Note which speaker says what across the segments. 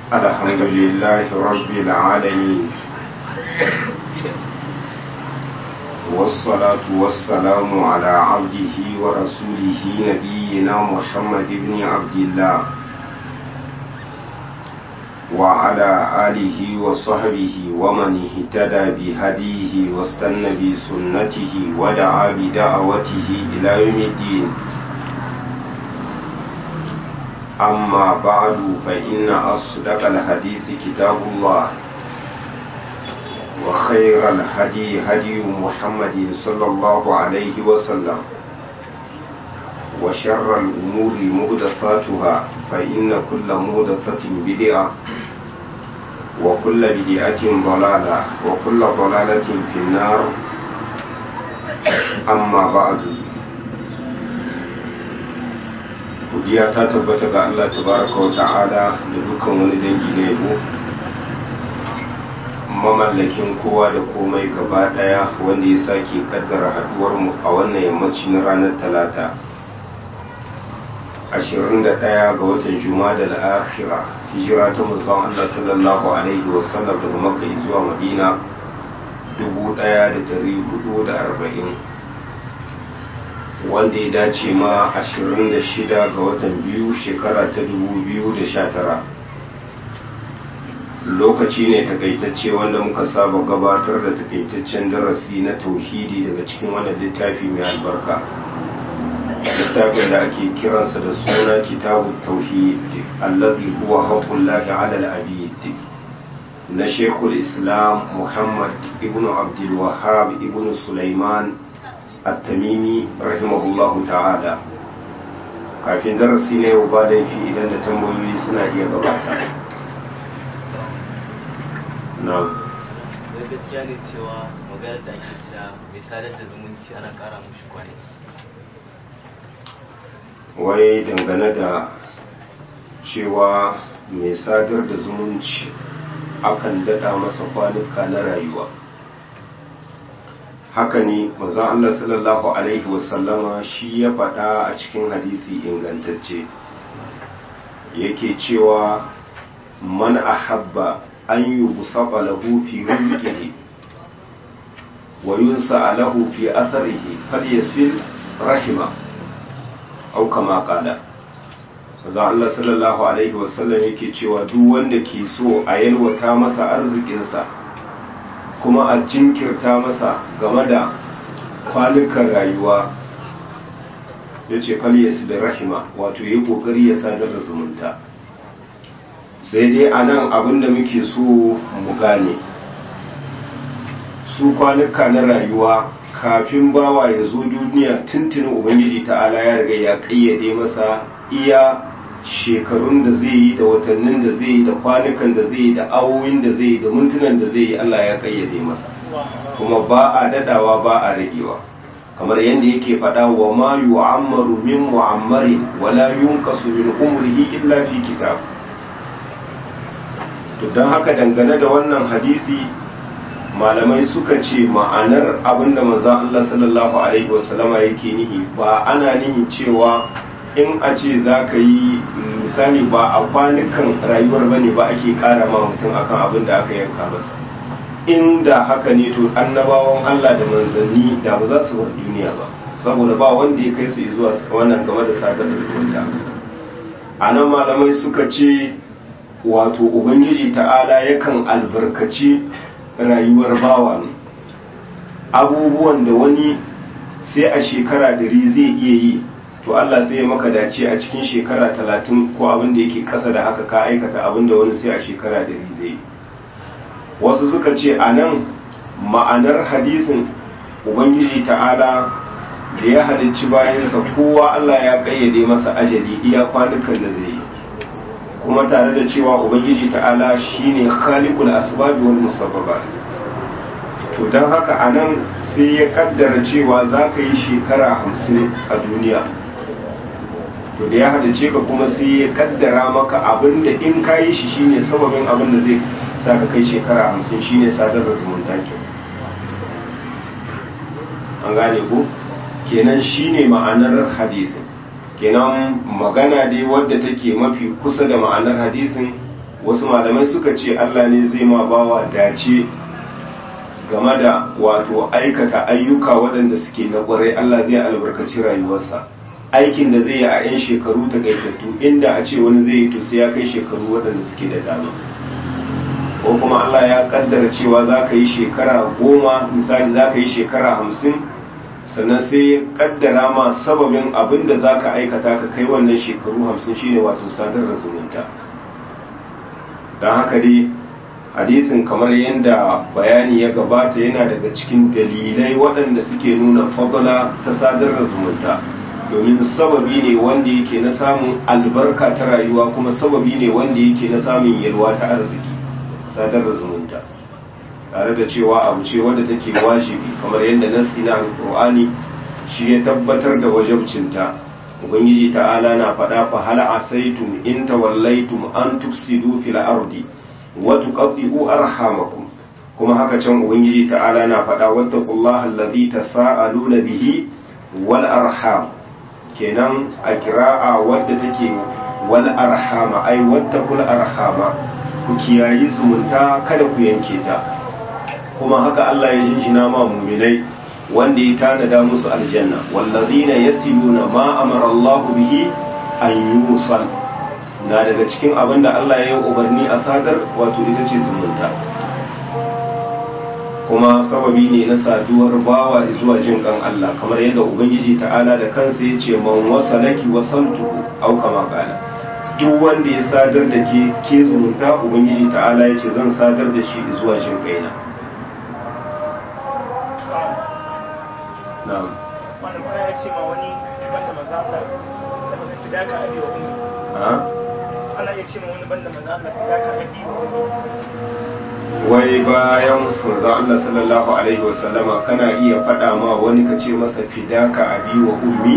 Speaker 1: الحمد لله رب العالمين والصلاة والسلام على عبده ورسوله نبينا محمد بن عبد الله وعلى آله وصحبه ومن اهتدى بهديه واستنى بسنته ودعا بدعوته إلى يوم الدين أما بعد فإن أصدق الحديث كتاب الله وخير الهدي هدي محمد صلى الله عليه وسلم وشر الأمور مهدثاتها فإن كل مهدثة بدعة وكل بدعة ضلالة وكل ضلالة في النار أما بعد godiya ta tabbata ga Allah tabaraka wa ta'ala da dukkan wani dangi na yabo mamallakin kowa da komai gaba daya wanda ya sake kaddara haduwar mu a wannan yammaci na ranar talata 21 ga watan jumada al-akhira hijira ta manzon Allah sallallahu alaihi wa sallam daga makka zuwa madina 1440 wanda ya dace ma 26 ga watan biyu shekara ta 2019 lokaci ne takaitacce wanda muka saba gabatar da takaitaccen darasi na tauhidi daga cikin wannan littafi mai albarka littafin da ake kiransa da suna kitabu tauhid allazi huwa haqqullahi ala al-abid na shekul islam muhammad ibn abdul wahhab ibn sulaiman at-tamimi rahimahullahu ta'ala kafin darasi ne yau ba laifi idan da tambayoyi suna iya gabata na
Speaker 2: wai gaskiya ne cewa maganar da ake cewa mai sadar da zumunci ana kara mushi kwanaki
Speaker 1: wai dangane da cewa mai sadar da zumunci akan dada masa kwanuka na rayuwa haka ne manzon Allah sallallahu alaihi wasallama shi ya faɗa a cikin hadisi ingantacce yake cewa man ahabba an yi busaba lahu fi rizqihi wa yunsa lahu fi atharihi falyasil rahima aw kama qala manzon Allah sallallahu alaihi wasallam yake cewa duk wanda ke so a yalwata masa arzikinsa kuma a jinkirta masa game da kwanukan rayuwa ya ce falyesu da rahima wato ya kokari ya sadar da zumunta sai dai a nan abinda muke so mu gane su kwanuka na rayuwa kafin bawa ya zo duniya tuntunin ubangiji ta'ala ya riga ya kayyade masa iya shekarun da zai yi da watannin da zai yi da kwanukan da zai yi da awoyin da zai yi da mintunan da zai yi Allah ya kayyade masa kuma ba a dadawa ba a ragewa kamar yadda yake faɗa wa ma yu'ammaru min mu'ammarin wala yunqasu min umrihi illa fi kitab to dan haka dangane da wannan hadisi malamai suka ce ma'anar abinda manzon Allah sallallahu alaihi wasallama yake nihi ba ana nihin cewa in a ce za ka yi misali ba a kwanukan rayuwar ba ne ba ake kara ma mutum akan abin da aka yanka masa inda haka ne to annabawan Allah da manzanni da ba za su bar duniya ba saboda ba wanda ya kai su zuwa wannan game da sadar da zumunta a nan malamai suka ce wato ubangiji ta'ala yakan albarkaci rayuwar bawa ne abubuwan da wani sai a shekara dari zai iya yi to Allah sai ya maka dace a cikin shekara talatin ko abin da yake kasa da haka ka aikata abin da wani sai a shekara dari zai wasu suka ce a nan ma'anar hadisin ubangiji ta'ala da ya halicci bayansa kowa Allah ya kayyade masa ajali iya kwanukan da zai yi kuma tare da cewa ubangiji ta'ala shine khaliqul asbab wal musabbabat to dan haka anan sai ya kaddara cewa za ka yi shekara hamsin a duniya to da ya hadace ka kuma sai ya kaddara maka abin da in ka yi shi shine sababin abin da zai sa ka kai shekara hamsin shine sadar da zumunta ke an gane ko kenan shine ma'anar hadisin kenan magana dai wadda take mafi kusa da ma'anar hadisin wasu malamai suka ce Allah ne zai ma bawa dace game da wato aikata ayyuka waɗanda suke na ƙwarai Allah zai albarkaci rayuwarsa aikin da zai yi a 'yan shekaru takaitattu inda a ce wani zai yi to sai ya kai shekaru waɗanda suke da dama ko kuma Allah ya kaddara cewa za ka yi shekara goma misali za ka yi shekara hamsin sannan sai ya kaddara ma sababin abin da za ka aikata ka kai wannan shekaru hamsin shine wato sadar da zumunta don haka dai hadisin kamar yadda bayani ya gabata yana daga cikin dalilai waɗanda suke nuna fadala ta sadar da zumunta domin sababi ne wanda yake na samun albarka ta rayuwa kuma sababi ne wanda yake na samun yalwa ta arziki sadar da zumunta tare da cewa abu ce wanda take wajibi kamar yadda nassi na alqur'ani shi ya tabbatar da wajibcinta ubangiji ta'ala na faɗa fa hal asaitum in tawallaitum an tufsidu fil ardi wa tuqatti'u arhamakum kuma haka can ubangiji ta'ala na faɗa wattaqullaha allazi tasaaluna bihi wal arham kenan a kira'a wadda take wal arhama ai wattaqul arhama ku kiyayi zumunta kada ku yanke ta kuma haka Allah ya jinjina ma muminai wanda ya tanada musu aljanna wallazina yasiluna ma amara Allah bihi an yusal na daga cikin abin da Allah ya yi umarni a sadar wato ita ce zumunta kuma sababi ne na saduwar bawa zuwa jin kan Allah kamar yadda ubangiji ta'ala da kansa ya ce man wasalaki wasaltuhu au kama qala duk wanda ya sadar da ke ke zumunta ubangiji ta'ala ya ce zan sadar da shi zuwa jin kaina na'am
Speaker 3: wanda kuma ya ce ma wani banda maza Allah da ba fi daka abi wa ummi
Speaker 1: ha
Speaker 3: ana iya ce ma wani banda maza Allah fi daka abi wa ummi
Speaker 1: wai bayan manzo Allah sallallahu alaihi wasallama kana iya faɗa ma wani ka ce masa fidaka abi wa ummi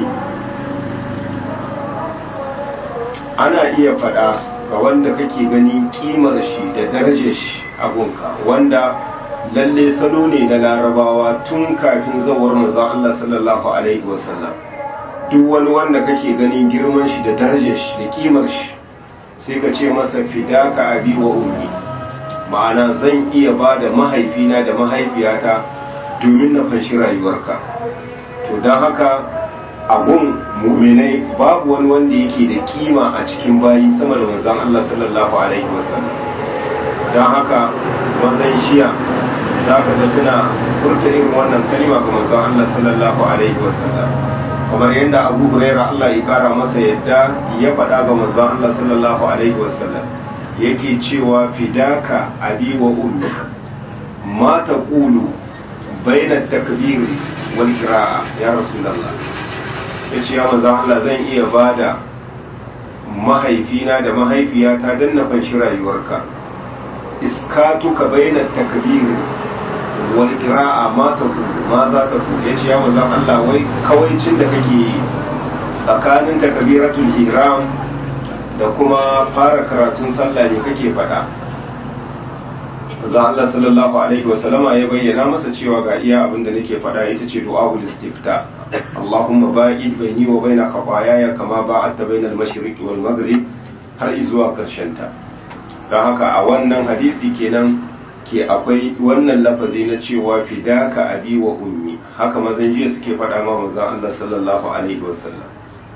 Speaker 1: ana iya faɗa ga wanda kake gani kimar shi da darajar shi abunka wanda lalle salo ne na larabawa tun kafin zawar manzon Allah sallallahu alaihi wasallam duk wani wanda kake ganin girman shi da darajar shi da kimar shi sai ka ce masa fidaka abi wa ummi ma'ana zan iya ba da mahaifina da mahaifiyata domin na fanshi rayuwarka to don haka abun muminai babu wani wanda yake da kima a cikin bayi sama da manzon Allah sallallahu alaihi wasallam don haka manzon shiya za ka ga suna furta irin wannan kalima ga manzon Allah sallallahu alaihi wasallam kamar yadda Abu Hurairah Allah ya kara masa yadda ya faɗa ga manzon Allah sallallahu alaihi wasallam yake cewa fidaka abi wa ummi ma taqulu baina takbir wal qira'a ya rasulullah yace ya manzon Allah zan iya bada mahaifina da mahaifiyata dan na fanshi rayuwarka iskatuka baina takbir wal qira'a ma taqulu ma za ta ku yace ya manzon Allah wai kawaicin da kake yi tsakanin takbiratul ihram da kuma fara karatun sallah ne kake faɗa za Allah sallallahu alaihi wasallama ya bayyana masa cewa ga iya abin da nake faɗa ita ce du'a'ul istifta Allahumma ba'id baini wa baina khataayaya kama ba'adta baina al-mashriq wal maghrib har zuwa karshen ta don haka a wannan hadisi kenan ke akwai wannan lafazi na cewa fidaka abi wa ummi haka mazan jiya suke faɗa ma manzon Allah sallallahu alaihi wasallam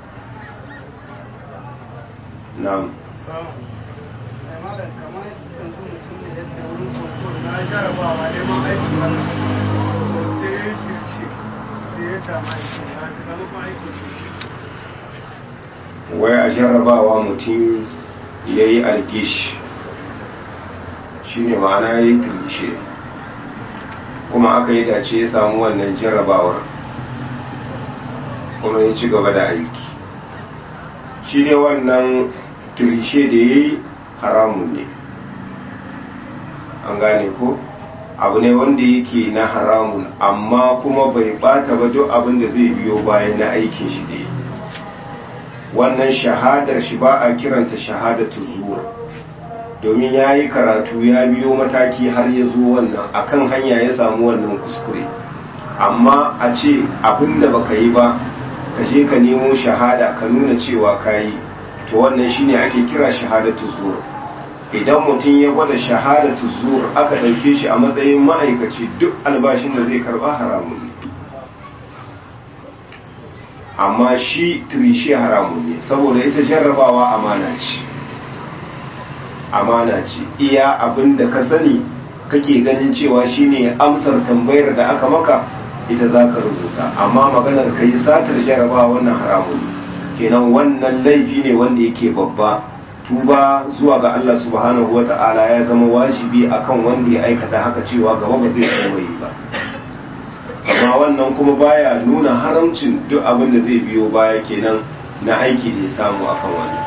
Speaker 1: na'am
Speaker 3: sai malam kamar yanzu mutum ne yadda wurin koko na jarabawa neman aiki wannan to sai ya kirce sai ya samu aiki na sakamakon aiki shi
Speaker 1: wai a jarrabawa mutum ya yi algish shi ne ma'ana ya yi kirshe kuma aka yi dace ya samu wannan jarrabawar kuma ya ci gaba da aiki shi ne wannan kirshe da ya yi haramun ne an gane ko abu ne wanda yake na haramun amma kuma bai bata ba duk abin da zai biyo bayan na aikin shi da ya wannan shahadar shi ba a kiranta shahadatu zuwa domin ya yi karatu ya biyo mataki har ya zo wannan akan hanya ya samu wannan kuskure amma a ce abinda baka yi ba ka je ka nemo shahada ka nuna cewa ka yi to wannan shine ake kira shahadatu zuwa idan mutum ya gwada shahadatu zuwa aka ɗauke shi a matsayin ma'aikaci duk albashin da zai karba haramun ne amma shi tirishi haramun ne saboda ita jarrabawa amana ce amana ce iya abin da ka sani kake ganin cewa shine amsar tambayar da aka maka ita za ka rubuta amma maganar ka yi satar jarrabawa wannan haramun kenan wannan laifi ne wanda yake babba tuba zuwa ga Allah subhanahu wa ta'ala ya zama wajibi akan wanda ya aikata haka cewa gaba ba zai kuma yi ba amma wannan kuma baya nuna haramcin duk abin da zai biyo baya kenan na aiki da ya samu akan wani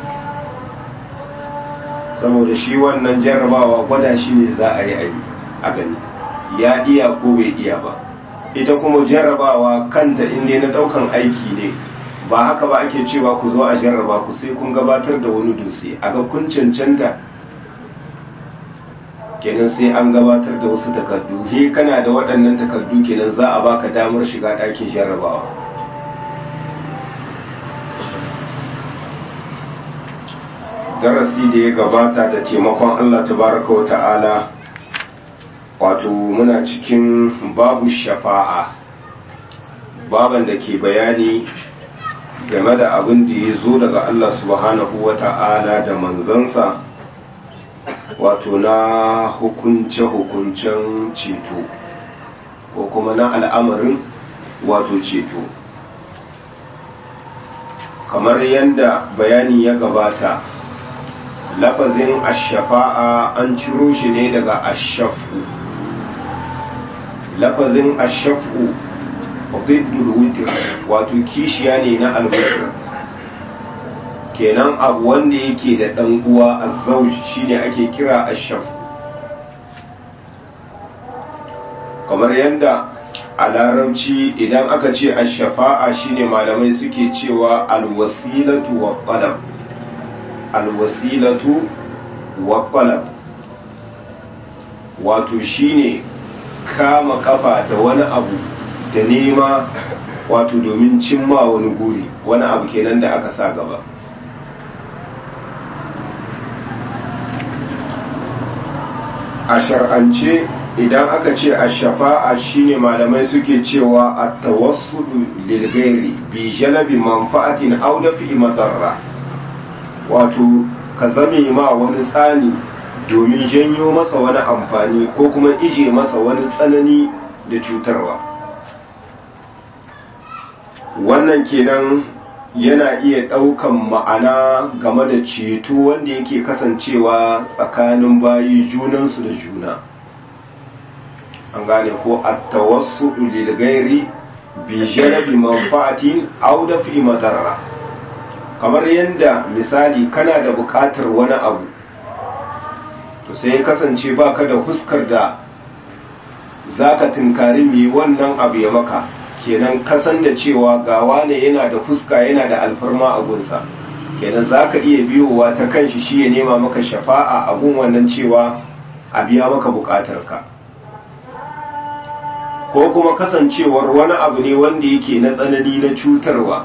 Speaker 1: saboda shi wannan jarrabawa gwada shi ne za a yi a gani ya iya ko bai iya ba ita kuma jarrabawa kanta inda na daukan aiki ne ba haka ba ake cewa ku zo a jarraba ku sai kun gabatar da wani dutse a ga kun cancanta kenan sai an gabatar da wasu takardu he kana da waɗannan takardu kenan za a baka damar shiga ɗakin jarrabawa darasi da ya gabata da taimakon Allah tabaraka wa ta'ala wato muna cikin babu shafa'a baban da ke bayani game da abin da ya zo daga Allah subhanahu wa ta'ala da manzansa wato na hukunce-hukuncen ceto ko kuma na al'amarin wato ceto kamar yadda bayani ya gabata lafazin ashafa'a an ciro shi ne daga ashafu lafazin ashafu ضد witr wato kishiya ne na alwitr kenan abu wanda yake da dan uwa azzauj shine ake kira ashaf kamar yadda a larabci idan aka ce ashafa'a shine malamai suke cewa alwasilatu wa talab alwasilatu wa talab wato shine kama kafa da wani abu da nema wato domin cimma wani guri wani abu kenan da aka sa gaba a shar'ance idan aka ce a shafa'a shine malamai suke cewa a tawassulu lilgairi bi jalabi manfa'atin aw dafi madarra wato ka zame ma wani tsani domin janyo masa wani amfani ko kuma ije masa wani tsanani da cutarwa wannan kenan yana iya ɗaukan ma'ana game da ceto wanda yake kasancewa tsakanin bayi junansu da juna an gane ko attawassu lil gairi bi jarabi manfa'atin aw dafi madarra kamar yadda misali kana da buƙatar wani abu to sai kasance baka da huskar da zaka tunkari mai wannan abu ya maka kenan kasan da cewa gawa ne yana da fuska yana da alfarma a gunsa kenan za ka iya biyowa ta kanshi shi ya nema maka shafa'a a gun wannan cewa a biya maka bukatarka ko kuma kasancewar wani abu ne wanda yake na tsanani na cutarwa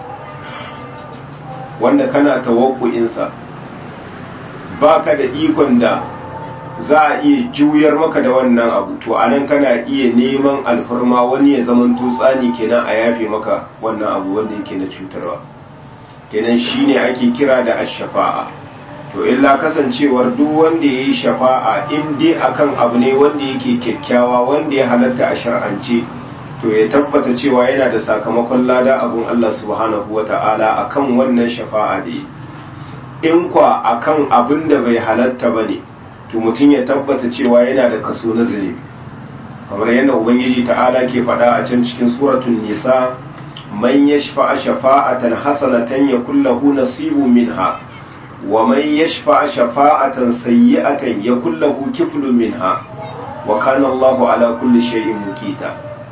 Speaker 1: wanda kana tawakkuinsa ba ka da ikon da za a iya juyar maka da wannan abu to anan kana iya neman alfarma wani ya zaman tutsani kenan a yafe maka wannan abu wanda yake na cutarwa kenan shine ake kira da ash-shafa'a to illa kasancewar duk wanda yayi shafa'a in dai akan abu ne wanda yake kyakkyawa wanda ya halatta a shar'ance to ya tabbata cewa yana da sakamakon lada abun Allah subhanahu wata'ala akan wannan shafa'a da in kwa akan abin da bai halatta bane to mutum ya tabbata cewa yana da kaso na zunubi kamar yadda ubangiji ta'ala ke faɗa a can cikin suratul nisa man yashfa shafa'atan hasanatan yakul lahu nasibu minha wa man yashfa shafa'atan sayyi'atan yakul lahu kiflun minha wa kana Allahu ala kulli shay'in muqita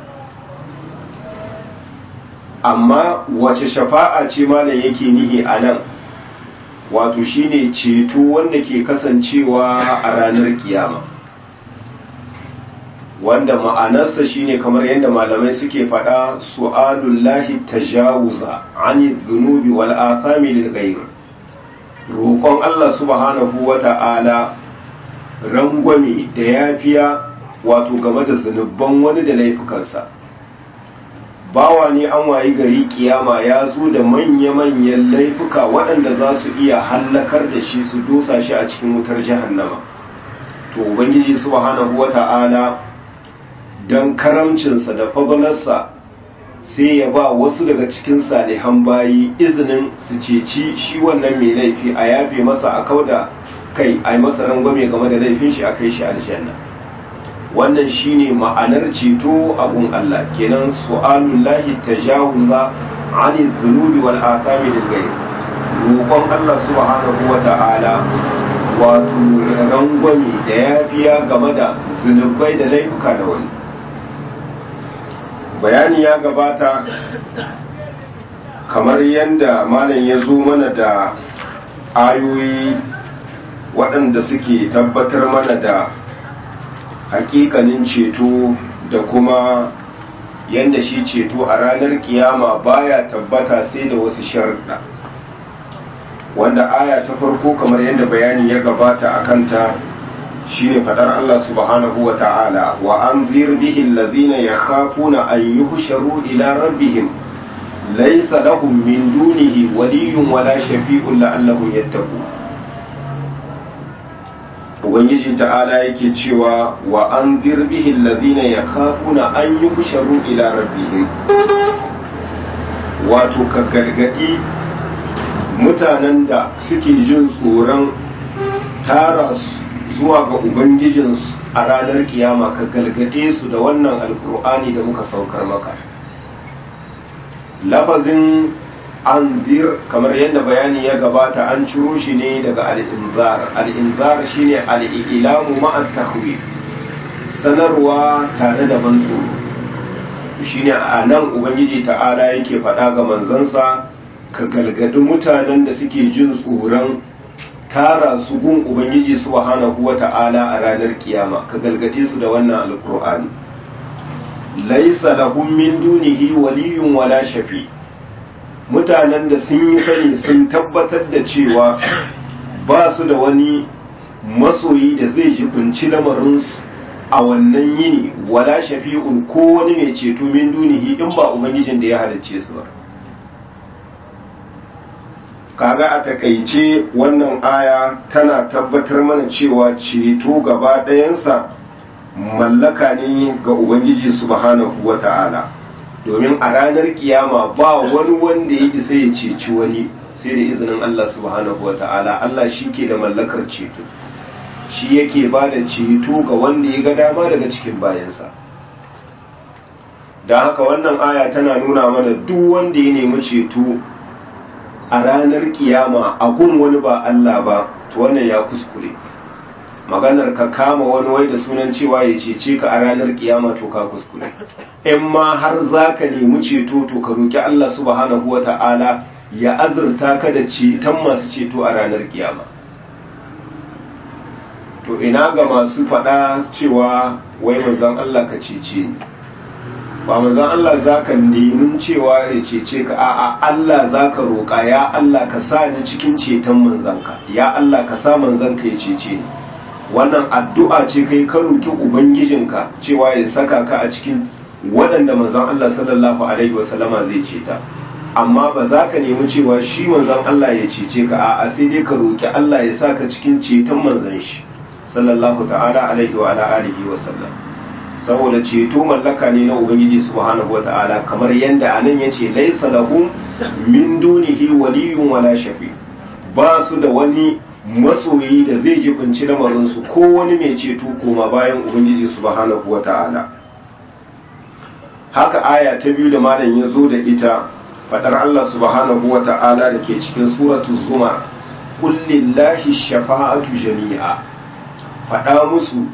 Speaker 1: amma wace shafa'a ce malam yake nihi anan wato shine ceto wanda ke kasancewa a ranar kiyama wanda ma'anarsa shine kamar yadda malamai suke faɗa su'alullahi tajawuza ani dhunubi wal athami lil ghayr roƙon roƙon Allah subhanahu wa ta'ala rangwame da yafiya wato game da zunubban wani da laifukansa bawa ne an wayi gari kiyama ya zo da manya-manyan laifuka waɗanda za su iya hallakar da shi su dosa shi a cikin wutar jahannama to ubangiji subhanahu wa ta'ala don karamcinsa da fadalarsa sai ya ba wasu daga cikin salihan bayi izinin su ceci shi wannan mai laifi a yafe masa a kauda kai a yi masa rangwame game da laifin shi a kai shi aljanna wannan shine ma'anar ceto abun Allah kenan su'alun lahi tajawuza ani dhunubi wal athami lil ghayr roƙon Allah subhanahu wa ta'ala wato rangwame da yafiya game da zunubai da laifuka da wani bayani ya gabata kamar yadda malam ya zo mana da ayoyi waɗanda suke tabbatar mana da hakikanin ceto da kuma yadda shi ceto a ranar kiyama baya tabbata sai da wasu sharuɗa wanda aya ta farko kamar yadda bayani ya gabata a kanta shine fadar Allah subhanahu wa ta'ala wa an bihi allazina yakhafuna an yuhsharu ila rabbihim laysa lahum min dunihi waliyyun wala shafi'un la'allahum yattaqun ubangiji ta'ala yake cewa wa an bihi allazina yakhafuna an yuhsharu ila rabbihim wato ka gargadi mutanen da suke jin tsoron tara zuwa ga ubangijinsu a ranar kiyama ka galgade su da wannan alkur'ani da muka saukar maka lafazin anzir kamar yadda bayani ya gabata an ciro shi ne daga al'inzar al'inzar shine al'ilamu ma'an tahwil sanarwa tare da ban tsoro shine a nan ubangiji ta'ala yake faɗa ga manzansa ka galgadi mutanen da suke jin tsoron tara su gun ubangiji subhanahu wata'ala a ranar kiyama ka galgade su da wannan alkur'ani laisa lahum min dunihi waliyun wala shafi mutanen da sun yi sani sun tabbatar da cewa ba su da wani masoyi da zai jibinci lamarinsu a wannan yini wala shafi'un ko wani mai ceto min dunihi in ba ubangijin da ya halicce su ba kaga a takaice wannan aya tana tabbatar mana cewa ceto gaba ɗayansa mallaka ne ga ubangiji subhanahu wa ta'ala domin a ranar kiyama ba wani wanda ya isa ya ceci wani sai da izinin Allah subhanahu wa ta'ala Allah shi ke da mallakar ceto shi yake ba da ceto ga wanda ya ga dama daga cikin bayansa da haka wannan aya tana nuna mana duk wanda ya nemi ceto a ranar kiyama a gun wani ba Allah ba to wannan ya kuskure maganar ka kama wani wai da sunan cewa ya cece ka a ranar kiyama to ka kuskure in ma har za ka nemi ceto to ka roki Allah subhanahu wa ta'ala ya azurta ka da ceton masu ceto a ranar kiyama to ina ga masu faɗa cewa wai manzon Allah ka cece ni ba manzon Allah za ka nemin cewa ya cece ka a'a Allah za ka roƙa ya Allah ka sa ni cikin ceton manzanka ya Allah ka sa manzanka ya cece ni wannan addu'a ce kai ka roƙi ubangijinka cewa ya saka ka a cikin waɗanda manzon Allah sallallahu alaihi wasallama zai ceta amma ba za ka nemi cewa shi manzon Allah ya cece ka a'a sai dai ka roƙi Allah ya sa ka cikin ceton manzon shi sallallahu ta'ala alaihi wa ala alihi wa sallam saboda ceto mallaka ne na ubangiji subhanahu wata'ala kamar yadda anan yace laysa lahum min dunihi waliyyun wala shafi ba su da wani masoyi da zai jibinci lamarin su ko wani mai ceto koma bayan ubangiji subhanahu wata'ala haka aya ta biyu da malam ya zo da ita fadar Allah subhanahu wata'ala da ke cikin suratu zumar qul lillahi shafa'atu jami'a fada musu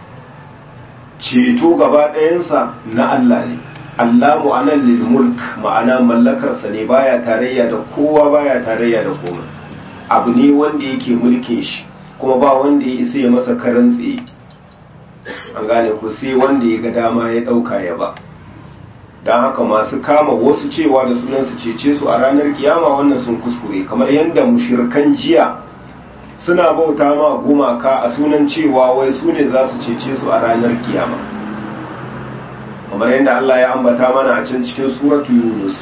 Speaker 1: ceto gaba ɗayansa na Allah ne Allah mu'anan lil mulk ma'ana mallakarsa ne baya tarayya da kowa baya tarayya da komai abu ne wanda yake mulkin shi kuma ba wanda ya isa ya masa karan tsaye an gane ku sai wanda ya ga dama ya ɗauka ya ba don haka masu kama wasu cewa da sunan su cece su a ranar kiyama wannan sun kuskure kamar yadda mushirkan jiya suna bauta ma gumaka a sunan cewa wai su ne za su cece su a ranar kiyama kamar yadda Allah ya ambata mana a can cikin suratu yunus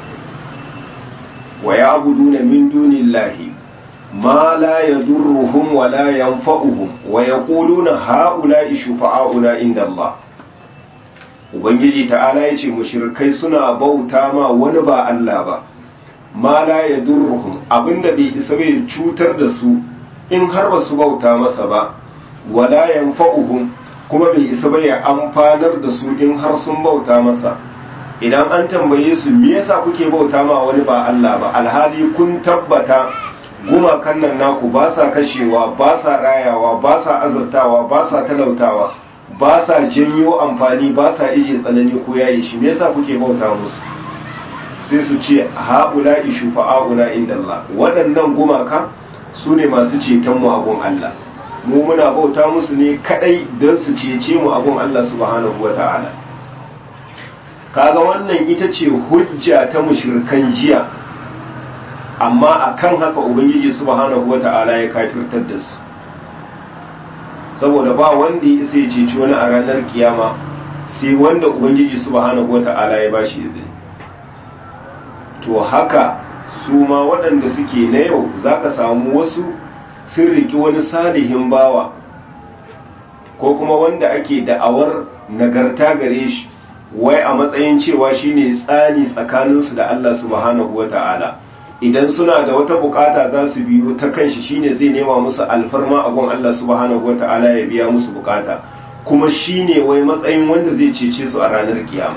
Speaker 1: wa ya abuduna min dunillahi ma la yadurruhum wa la yanfa'uhum wa yaquluna ha'ula'i shufa'auna inda Allah ubangiji ta'ala yace mushrikai suna bauta ma wani ba Allah ba ma la yadurruhum abinda bai isa bai cutar da su in har ba su bauta masa ba wa la yanfa'uhum kuma bai isa bai amfanar da su in har sun bauta masa idan an tambaye su me yasa kuke bauta ma wani ba Allah ba alhali kun tabbata gumakan nan naku ba sa kashewa ba sa rayawa ba sa azurtawa ba sa talautawa ba sa janyo amfani ba sa ije tsanani ko yayi shi me yasa kuke bauta musu sai su ce haula ishufa'auna inda Allah waɗannan gumaka su ne masu ceton mu abun Allah mu muna bauta musu ne kadai don su cece mu abun Allah subhanahu wata'ala kaga wannan ita ce hujja ta mushrikan jiya amma akan haka ubangiji subhanahu wata'ala ya kafirtar da su saboda ba wanda ya isa ya ceci wani a ranar kiyama sai wanda ubangiji subhanahu wata'ala ya bashi izini to haka su ma waɗanda suke na yau zaka samu wasu sun riki wani salihin bawa ko kuma wanda ake da'awar nagarta gare shi wai a matsayin cewa shine tsani tsakaninsu da Allah subhanahu wata'ala idan suna da wata bukata za su biyo ta kanshi shine zai nema musu alfarma a gun Allah subhanahu wata'ala ya biya musu bukata kuma shine wai matsayin wanda zai cece su a ranar kiyama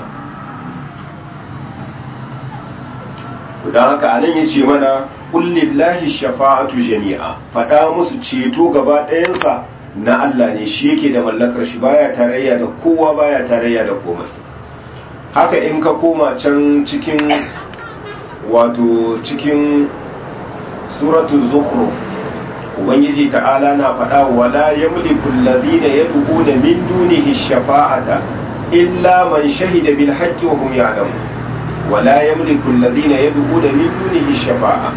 Speaker 1: don haka anan ya ce mana kullillahi shafa'atu jami'a faɗa musu ceto gaba ɗayansa na Allah ne shi yake da mallakar shi baya tarayya da kowa baya tarayya da komai haka in ka koma can cikin wato cikin suratul zukhruf ubangiji ta'ala na faɗa wala yamliku alladhina yad'una min dunihi shafa'ata illa man shahida bil haqqi wa hum ya'lamun wala yamliku alladhina yad'una min dunihi shafa'a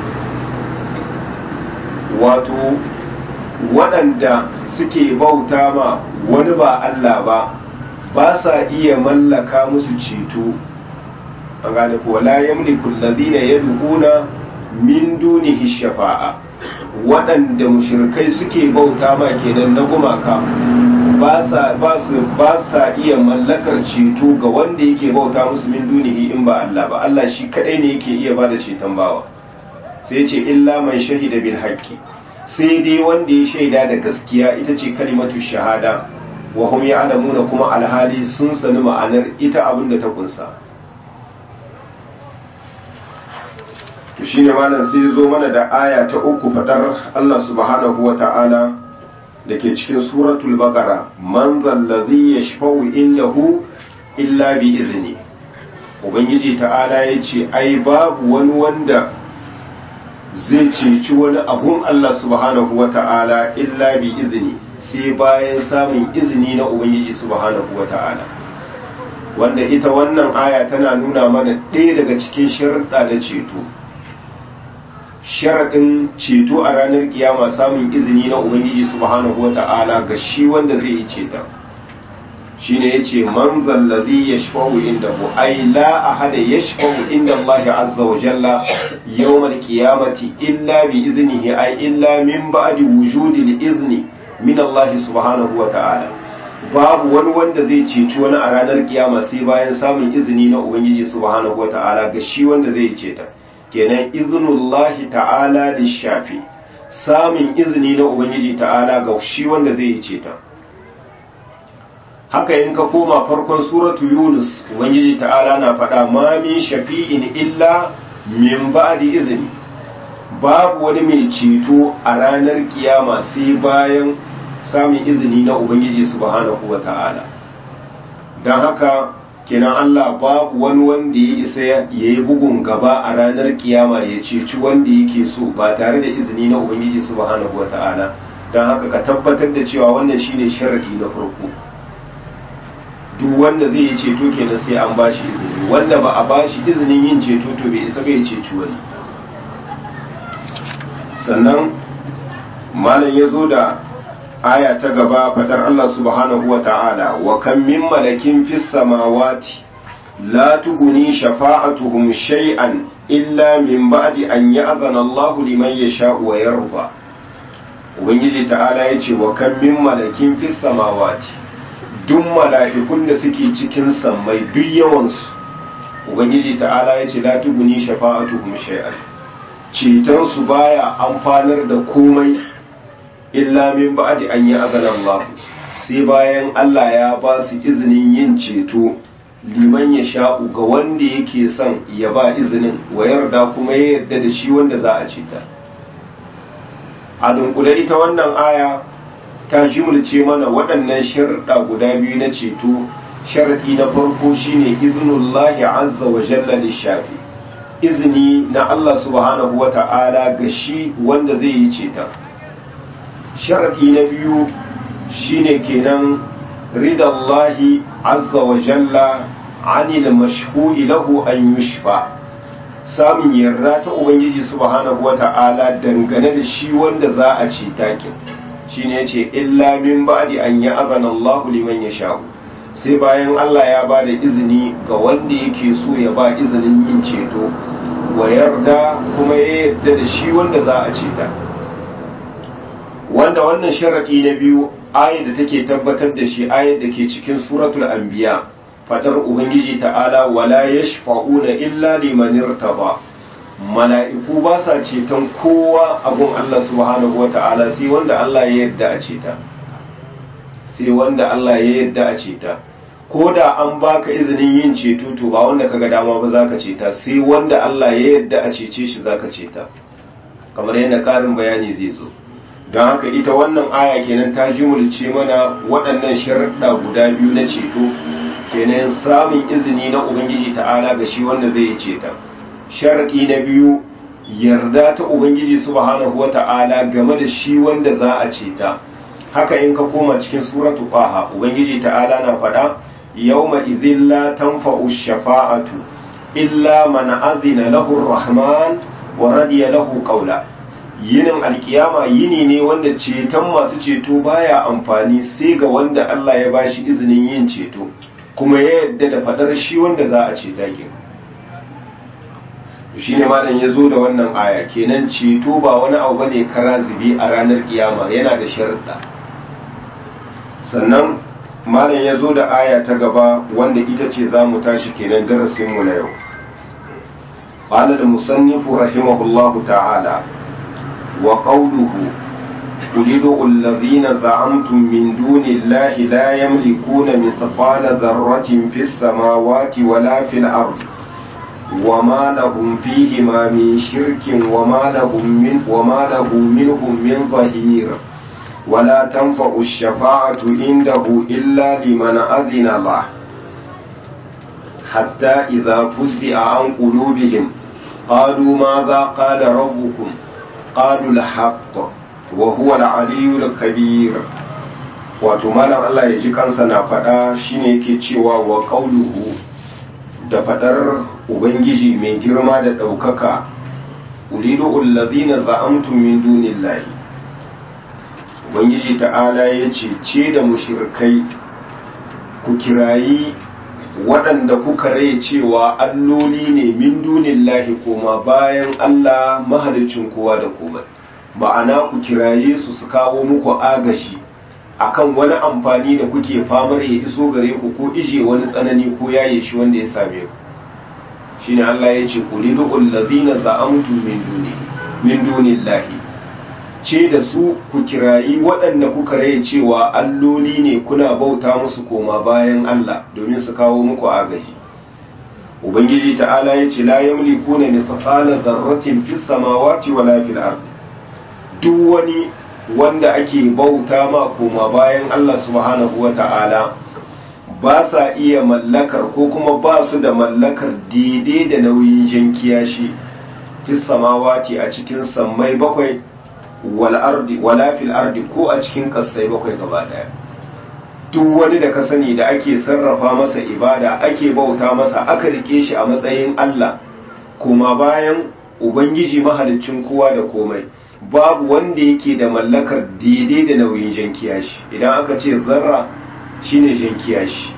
Speaker 1: wato waɗanda suke bauta ma wani ba Allah ba ba sa iya mallaka musu ceto an gane ko la yamliku alladhina yad'una min dunihi shafa'a waɗanda mushrikai suke bauta ma kenan na gumaka ba sa ba su ba sa iya mallakar ceto ga wanda yake bauta musu min dunihi in ba Allah ba Allah shi kadai ne yake iya bada ceton bawa sai ce illa man shahida bil haqqi sai dai wanda ya shaida da gaskiya ita ce kalimatu shahada wa hum ya'lamuna kuma alhali sun sani ma'anar ita abin da ta kunsa to shine malam sai zo mana da aya ta uku fadar Allah subhanahu wa ta'ala da ke cikin suratul baqara man zallazi yashfa'u indahu illa bi izni ubangiji ta'ala yace ai babu wani wanda zai ceci wani abun Allah subhanahu wa ta'ala illa bi izini sai bayan samun izini na Ubangiji subhanahu wa ta'ala wanda ita wannan aya tana nuna mana ɗaya daga cikin sharaɗa na ceto sharaɗin ceto a ranar kiyama samun izini na Ubangiji subhanahu wa ta'ala ga shi wanda zai yi ceta shi ne ya ce man zallazi ya shafahu inda hu ai la ahada ya shafahu inda Allah azza wa jalla yawmal qiyamati illa bi iznihi ai illa min ba'di wujudi izni min Allah subhanahu wa ta'ala babu wani wanda zai ceci wani a ranar kiyama sai bayan samun izini na ubangiji subhanahu wa ta'ala ga shi wanda zai ceta kenan iznullahi ta'ala da shafi samun izini na ubangiji ta'ala ga shi wanda zai ceta haka in ka koma farkon suratu yunus ubangiji ta'ala na faɗa ma min shafi'in illa min ba'di izini babu wani mai ceto a ranar kiyama sai bayan samun izini na ubangiji subhanahu wa ta'ala don haka kenan Allah babu wani wanda ya isa ya yi bugun gaba a ranar kiyama ya ceci wanda yake so ba tare da izini na ubangiji subhanahu wa ta'ala don haka ka tabbatar da cewa wannan shine sharadi na farko duk wanda zai yi ceto kenan sai an ba shi izini wanda ba a ba shi izinin yin ceto to bai isa bai ceci wani sannan malam ya zo da aya ta gaba fadar Allah subhanahu wa ta'ala wa kan min malakin fis samawati la tuguni shafa'atuhum shay'an illa min ba'di an ya'zana Allah liman yasha'u wa yarda ubangiji ta'ala yace wa kan min malakin fis samawati duk mala'ikun da suke cikin sammai duk yawansu ubangiji ta'ala yace la tuguni shafa'atuhum shay'an ceton su baya amfanar da komai illa min ba'di an yi Allah sai bayan Allah ya ba su izinin yin ceto liman ya sha'u ga wanda yake son ya ba izinin wa yarda kuma ya yarda da shi wanda za a ceta a dunkule ita wannan aya ta jimulce mana waɗannan sharuɗa guda biyu na ceto sharaɗi na farko shine iznullahi azza wa jalla lishafi izini na Allah subhanahu wa ta'ala ga shi wanda zai yi ceton sharaɗi na biyu shine kenan ridallahi azza wa jalla anil mashhu'i lahu an yushfa samun yarda ta ubangiji subhanahu wa ta'ala dangane da shi wanda za a ce takin shine yace illa min ba'di an ya'zana Allahu liman yasha'u sai bayan Allah ya ba da izini ga wanda yake so ya ba izinin yin ceto wa yarda kuma ya yarda da shi wanda za a ceta wanda wannan sharaɗi na biyu ayat da take tabbatar da shi ayat da ke cikin suratul anbiya fadar ubangiji ta'ala wala yashfa'una illa liman irtaba mala'iku ba sa ceton kowa abun Allah subhanahu wa ta'ala sai wanda Allah ya yarda a ceta sai wanda Allah ya yarda a ceta ko da an baka izinin yin ceto to ba wanda kaga dama ba zaka ceta sai wanda Allah ya yarda a cece shi zaka ceta kamar yadda karin bayani zai zo don haka ita wannan aya kenan ta jimulce mana waɗannan sharaɗa guda biyu na ceto kenan samun izini na ubangiji ta'ala ga shi wanda zai yi ceta sharaɗi na biyu yarda ta ubangiji subhanahu wa ta'ala game da shi wanda za a ceta haka in ka koma cikin suratu faha ubangiji ta'ala na faɗa yawma idhin la tanfa'u shafa'atu illa man azina lahu rahman wa radiya lahu qawla yinin alkiyama yini ne wanda ceton masu ceto baya amfani sai ga wanda Allah ya bashi izinin yin ceto kuma ya yadda da fadar shi wanda za a ceta ke shi ne malam ya zo da wannan aya kenan ceto ba wani abu bane kara zube a ranar kiyama yana da sharuɗa sannan malam ya zo da aya ta gaba wanda ita ce za mu tashi kenan darasinmu na yau قال المصنف رحمه الله تعالى وقوله قل ادعوا الذين زعمتم من دون الله لا يملكون مثقال ذرة في السماوات ولا في الأرض وما لهم فيهما من شرك وما لهم من وما له منهم من ظهير ولا تنفع الشفاعة عنده إلا لمن أذن له حتى إذا فزع عن قلوبهم قالوا ماذا قال ربكم قالوا الحق وهو العلي الكبير wato malam Allah ya ji kansa na faɗa shine yake cewa wa qauluhu da faɗar ubangiji mai girma da ɗaukaka ulidu allazina za'amtum min dunillahi ubangiji ta'ala ya ce ce da mushrikai ku kirayi waɗanda kuka rai cewa alloli ne min dunillahi koma bayan Allah mahalicin kowa da komai ma'ana ku kiraye su su kawo muku agashi akan wani amfani da kuke famar ya iso gare ku ko ije wani tsanani ko yaye shi wanda ya same ku shine Allah ya ce qulidu allazina za'amtu min duni min dunillahi ce da su ku kirayi waɗanda kuka rai cewa alloli ne kuna bauta musu koma bayan Allah domin su kawo muku agaji ubangiji ta'ala ya ce la yamlikuna mithqala dharratin fis samawati wala fil ard duk wani wanda ake bauta ma koma bayan Allah subhanahu wa ta'ala ba sa iya mallakar ko kuma ba su da mallakar daidai da nauyin jan kiyashi fis samawati a cikin sammai bakwai wal ardi wala fil ardi ko a cikin kasai bakwai gaba daya duk wani da ka sani da ake sarrafa masa ibada ake bauta masa aka rike shi a matsayin Allah kuma bayan ubangiji mahaliccin kowa da komai babu wanda yake da mallakar daidai da nauyin jan kiyashi idan aka ce zarra shine jan kiyashi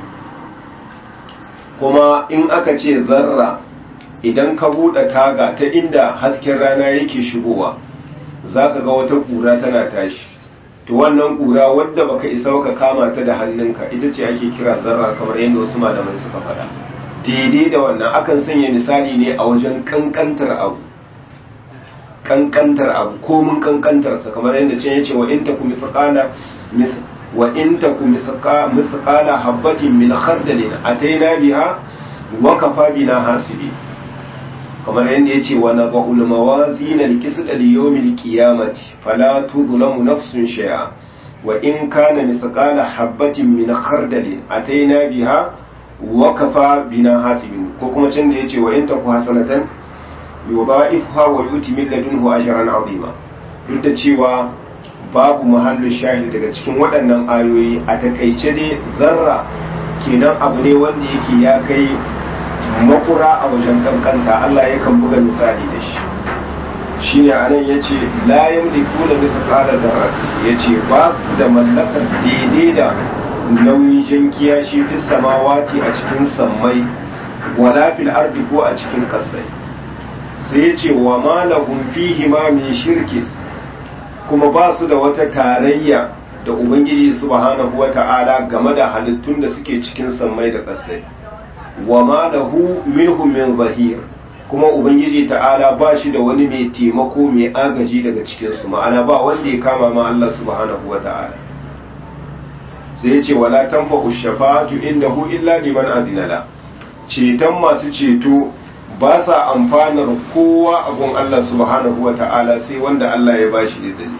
Speaker 1: kuma in aka ce zarra idan ka buɗe taga ta inda hasken rana yake shigowa za ka ga wata ƙura tana tashi to wannan ƙura wadda baka isa ka kama ta da hannunka ita ce ake kira zarra kamar yadda wasu malamai suka faɗa daidai da wannan akan sanya misali ne a wajen kankantar abu kankantar abu komin kankantarsa kamar yadda can yace wa in taku misqala wa in taku misqala habatin min khardalin ataina biha wa kafa bina hasibi kamar yadda yace wa nadhul mawazin alqisd liyawm alqiyamati fala tudlamu nafsun shay'a wa in kana misqala habatin min khardalin ataina biha wa kafa bina hasibin ko kuma can da yace wa in taku hasanatan yudha'ifha wa yuti min ladunhu ajran azima duk da cewa babu mahallu shahid daga cikin waɗannan ayoyi a takaice dai zarra kenan abu ne wanda yake ya kai makura a wajen kankanta Allah yakan buga misali da shi shine anan yace la yamliku la mithqala dharra yace ba su da mallakar daidai da nauyin jankiya shi fi samawati a cikin sammai wala fil ardi ko a cikin kasai sai ya ce wa malahun fihi ma min shirki kuma ba su da wata tarayya da ubangiji subhanahu wa ta'ala game da halittun da suke cikin sammai da ƙasai wa malahu minhum min zahir kuma ubangiji ta'ala ba shi da wani mai taimako mai agaji daga cikinsu ma'ana ba wanda ya kama ma Allah subhanahu wa ta'ala sai ya ce wala tanfa'u shafa'atu indahu illa liman azina la ceton masu ceto ba sa amfanar kowa abun Allah subhanahu wa ta'ala sai wanda Allah ya bashi izini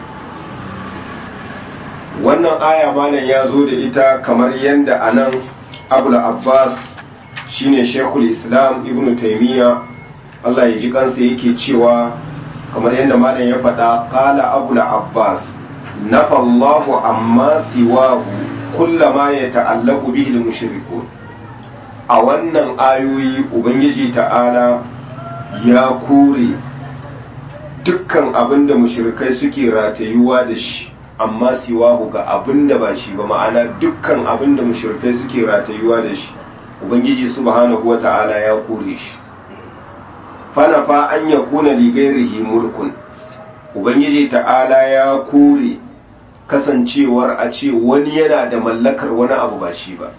Speaker 1: wannan aya malam ya zo da ita kamar yadda anan abul abbas shine shekul islam ibn taimiyya Allah ya ji kansa yake cewa kamar yadda malam ya faɗa qala abul abbas nafa Allahu amma siwahu kullama ya ta'allaku bihi al-mushrikun a wannan ayoyi ubangiji ta'ala ya kore dukkan abin da mushrikai suke ratayuwa da shi amma siwahu ga abin da ba shi ba ma'ana dukkan abin da mushrikai suke ratayuwa da shi ubangiji subhanahu wa ta'ala ya kore shi fana fa an ya kuna ligairihi mulkun ubangiji ta'ala ya kore kasancewar a ce wani yana da mallakar wani abu ba shi ba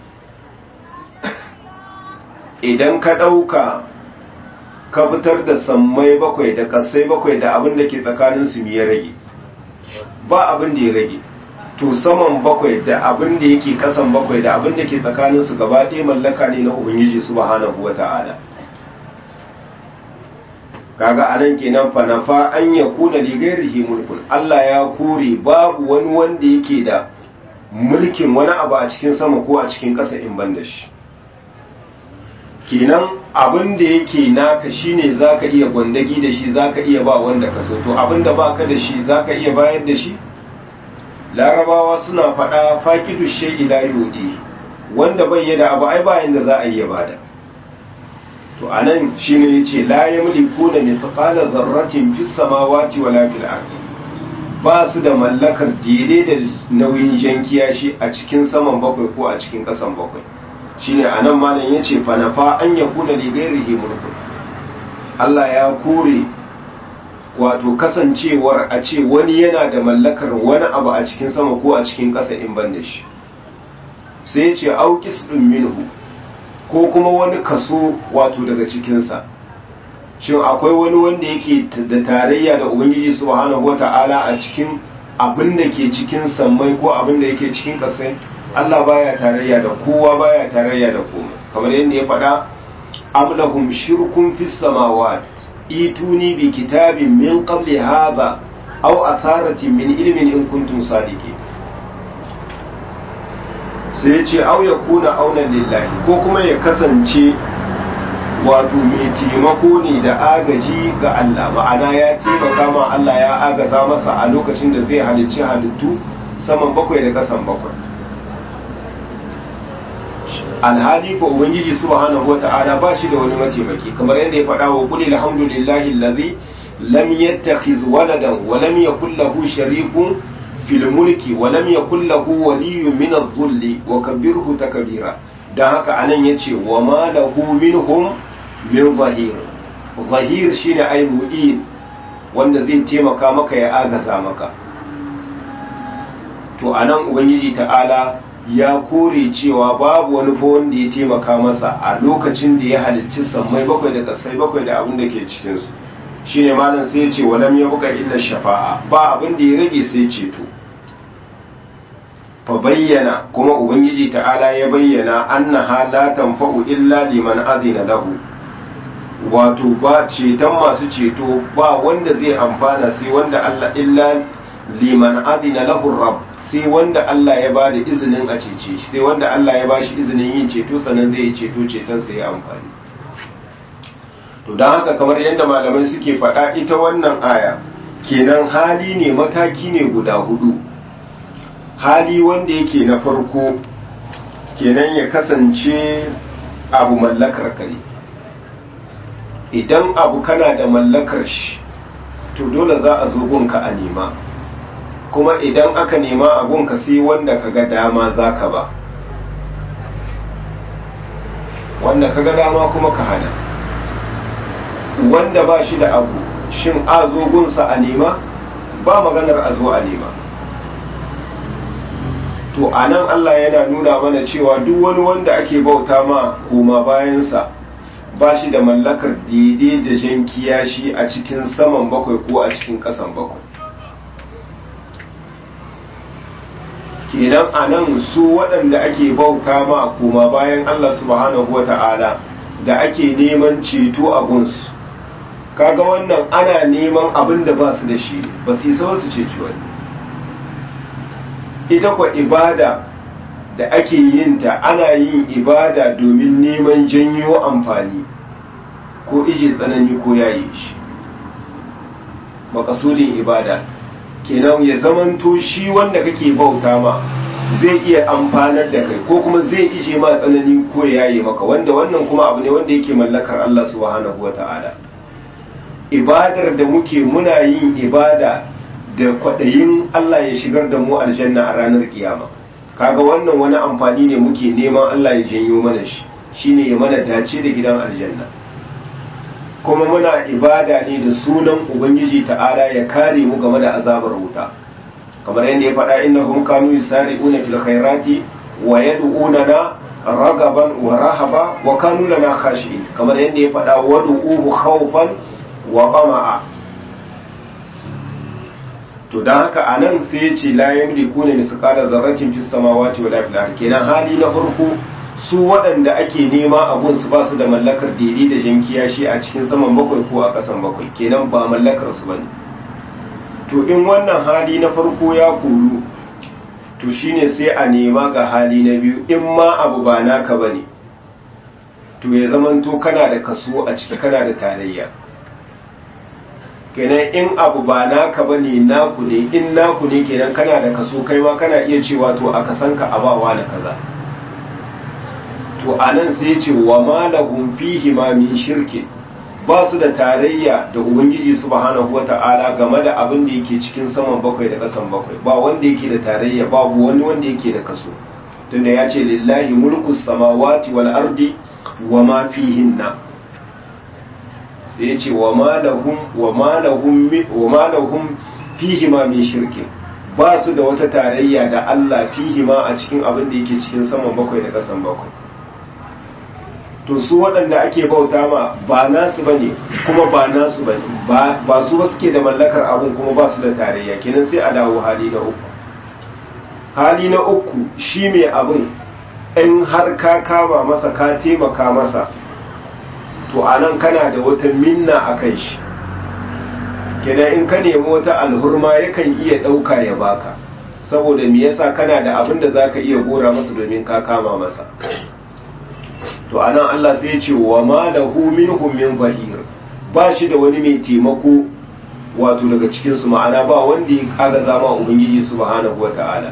Speaker 1: idan ka ɗauka ka fitar da sammai bakwai da kasai bakwai da abin da ke tsakanin su ya rage ba abin da ya rage to saman bakwai da abin da yake kasan bakwai da abin da ke tsakanin su gaba ɗaya mallaka ne na ubangiji subhanahu wata'ala kaga anan kenan fa nafa an yakuna li ghairihi mulkun Allah ya kore babu wani wanda yake da mulkin wani abu a cikin sama ko a cikin ƙasa in ban da shi kenan abin da yake naka shine zaka iya gwandagi da shi zaka iya ba wanda ka so to abin da baka da shi zaka iya bayar da shi larabawa suna faɗa faqidu shay'i la yudi wanda bai yada abu ai bayan da za a yi ya bada to anan shine yace la yamlikuna mithqala dharratin fis samawati wala fil ardi ba su da mallakar daidai da nauyin jankiya shi a cikin saman bakwai ko a cikin ƙasan bakwai shine anan malam yace fa nafa an yakuna li ghairihi mulkun Allah ya kore wato kasancewar a ce wani yana da mallakar wani abu a cikin sama ko a cikin ƙasa in ban da shi sai yace auqis dun minhu ko kuma wani kaso wato daga cikinsa shin akwai wani wanda yake da tarayya da ubangiji subhanahu wata'ala a cikin abin da ke cikin sammai ko abin da yake cikin kasai Allah baya tarayya da kowa baya tarayya da komai kamar yadda ya faɗa am lahum shirkun fis samawat ituni bi kitabin min qabli hadha aw atharatin min ilmin in kuntum sadiqin sai ya ce au ya kuna aunan lillahi ko kuma ya kasance wato mai taimako ne da agaji ga Allah ma'ana ya taimaka ma Allah ya agaza masa a lokacin da zai halicci halittu saman bakwai da kasan bakwai alhali ko ubangiji subhanahu wata'ala ba shi da wani mataimaki kamar yadda ya faɗa wa kulli alhamdulillahi allazi lam yattakhiz waladan wa lam yakul lahu sharikun fil mulki wa lam yakul lahu waliyyun min adh-dhulli wa kabbirhu takbira dan haka anan yace wa ma lahu minhum min zahir zahir shine ay mu'in wanda zai taimaka maka ya agaza maka to anan ubangiji ta'ala ya kore cewa babu wani fa wanda ya taimaka masa a lokacin da ya halicci sammai bakwai da kasai bakwai da abin da ke cikinsu shine malam sai ya ce walam ya buka illa shafa'a ba abin da ya rage sai ceto fa bayyana kuma ubangiji ta'ala ya bayyana annaha la tanfa'u illa liman azina lahu wato ba ceton masu ceto ba wanda zai amfana sai wanda Allah illa liman azina lahu rabb sai wanda Allah ya bada izinin a cece shi sai wanda Allah ya bashi izinin yin ceto sannan zai yi ceto ceton sai ya amfani to don haka kamar yadda malamai suke faɗa ita wannan aya kenan hali ne mataki ne guda hudu hali wanda yake na farko kenan ya kasance abu mallakar ka ne idan abu kana da mallakar shi to dole za a zo gunka a nema kuma idan aka nema a gunka sai wanda ka ga dama za ka ba wanda ka ga dama kuma ka hana wanda ba shi da abu shin a zo gunsa a nema ba maganar a zo a nema to a nan Allah yana nuna mana cewa duk wani wanda ake bauta ma koma bayansa ba shi da mallakar daidai da jan kiyashi a cikin saman bakwai ko a cikin ƙasan bakwai kenan a nan su waɗanda ake bauta ma koma bayan Allah subhanahu wa ta'ala da ake neman ceto a gunsu kaga wannan ana neman abin da ba su da shi ba su isa su ceci wani ita kwa ibada da ake yin ta ana yin ibada domin neman janyo amfani ko ije tsanani ko yaye shi makasudin ibada kenan ya zamanto shi wanda kake bauta ma zai iya amfanar da kai ko kuma zai ije ma tsanani ko yaye maka wanda wannan kuma abu ne wanda yake mallakar Allah subhanahu wata'ala ibadar da muke muna yin ibada da kwaɗayin Allah ya shigar da mu aljanna a ranar kiyama kaga wannan wani amfani ne muke neman Allah ya janyo mana shi shine ya mana dace da gidan aljanna kuma muna ibada ne da sunan ubangiji ta'ala ya kare mu game da azabar wuta kamar yadda ya faɗa innahum kanu yusari'una fil khairati wa yad'unana ragaban wa rahaba wa kanu lana khashi'in kamar yadda ya faɗa wad'uhu khawfan wa qama'a to dan haka anan sai ya ce la yamliku ne misqala zarratin fis samawati wala fil ardi kenan hali na farko su waɗanda ake nema abun su ba su da mallakar daidai da jankiya shi a cikin saman bakwai ko a ƙasan bakwai kenan ba mallakar su bane to in wannan hali na farko ya koru to shine sai a nema ga hali na biyu in ma abu ba naka bane to ya zamanto kana da kaso a ciki kana da tarayya kenan in abu ba naka bane naku ne in naku ne kenan kana da kaso kai ma kana iya cewa to a kasanka abawa na kaza to anan sai ce wa ma lahum fihi ma min shirki ba su da tarayya da ubangiji subhanahu wata'ala game da abin da yake cikin saman bakwai da kasan bakwai ba wanda yake da tarayya babu wani wanda yake da kaso tunda ya ce lillahi mulku samawati wal ardi wa ma fihinna sai ya ce wa ma lahum wa ma lahum wa ma lahum fihi ma min shirki ba su da wata tarayya da Allah fihi ma a cikin abin da yake cikin saman bakwai da kasan bakwai to su waɗanda ake bauta ma ba nasu ba ne kuma ba nasu ba ne ba su ba suke da mallakar abin kuma ba su da tarayya kenan sai a dawo hali na uku hali na uku shi mai abin in har ka kama masa ka taimaka masa to a nan kana da wata minna a kan shi kenan in ka nemi wata alhurma yakan iya ɗauka ya baka saboda me yasa kana da abin da za ka iya gora masa domin ka kama masa to anan Allah sai ya ce wa ma lahu minhum min zahir ba shi da wani mai taimako wato daga cikin su ma'ana ba wanda ya kaga zama ubangiji subhanahu wata'ala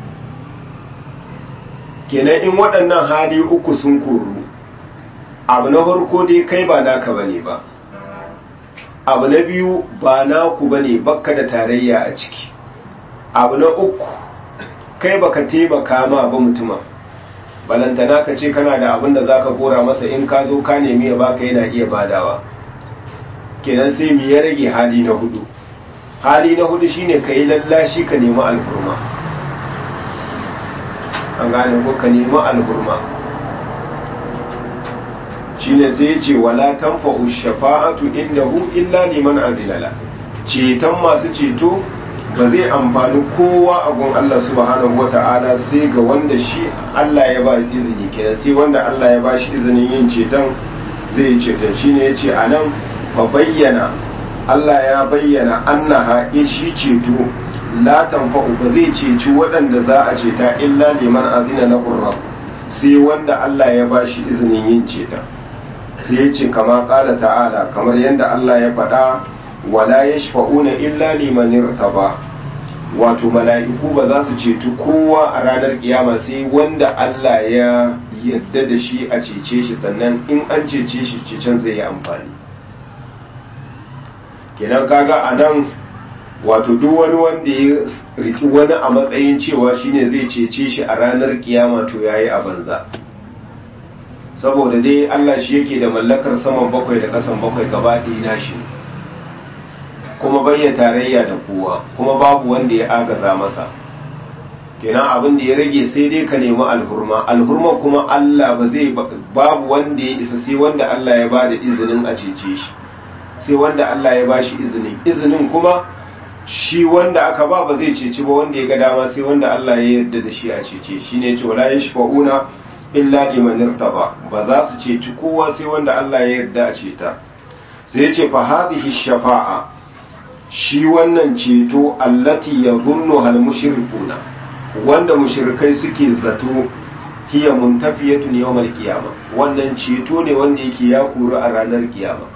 Speaker 1: kenan in waɗannan hali uku sun koru abu na farko dai kai ba naka bane ba abu na biyu ba naku bane bakka da tarayya a ciki abu na uku kai baka taimaka ma ba mutuma balantana ka ce kana da abin da zaka gora masa in ka zo ka nemi ya baka yana iya badawa kenan sai mu ya rage hali na hudu hali na hudu shine ka yi lallashi ka nemi alhurma an gane ko ka nemi alhurma shine sai ce wala tanfa'u shafa'atu indahu illa liman azilala ceton masu ceto ba zai amfani kowa a gun Allah subhanahu wata'ala sai ga wanda shi Allah ya ba izini kenan sai wanda Allah ya ba shi izinin yin ceton zai yi ceton shine yace anan fa bayyana Allah ya bayyana annaha in shi ceto la tanfa'u ba zai ceci waɗanda za a ceta illa liman azina lahu rabb sai wanda Allah ya ba shi izinin yin ceton sai yace kama qala ta'ala kamar yadda Allah ya faɗa wala yashfa'una illa liman irtaba wato mala'iku ba za su ceto kowa a ranar kiyama sai wanda Allah ya yadda da shi a cece shi sannan in an cece shi cecen zai yi amfani kenan kaga a nan wato duk wani wanda ya riki wani a matsayin cewa shine zai cece shi a ranar kiyama to yayi a banza saboda dai Allah shi yake da mallakar saman bakwai da kasan bakwai gaba ɗaya nashi kuma bayya tarayya da kowa kuma babu wanda ya agaza masa kenan abin da ya rage sai dai ka nemi alhurma alhurma kuma Allah ba zai babu wanda ya isa sai wanda Allah ya ba da izinin a cece shi sai wanda Allah ya ba shi izinin izinin kuma shi wanda aka ba ba zai ceci ba wanda ya ga dama sai wanda Allah ya yarda da shi a cece shi ne ce wala yashfa'una illa liman irtaba ba za su ceci kowa sai wanda Allah ya yarda a ceta sai ya ce fa hadhihi shafa'a shi wannan ceto allati yadhunnu hal mushrikuna wanda mushrikai suke zato hiya muntafiyatun yawmal qiyamah wannan ceto ne wanda yake ya kuru a ranar kiyama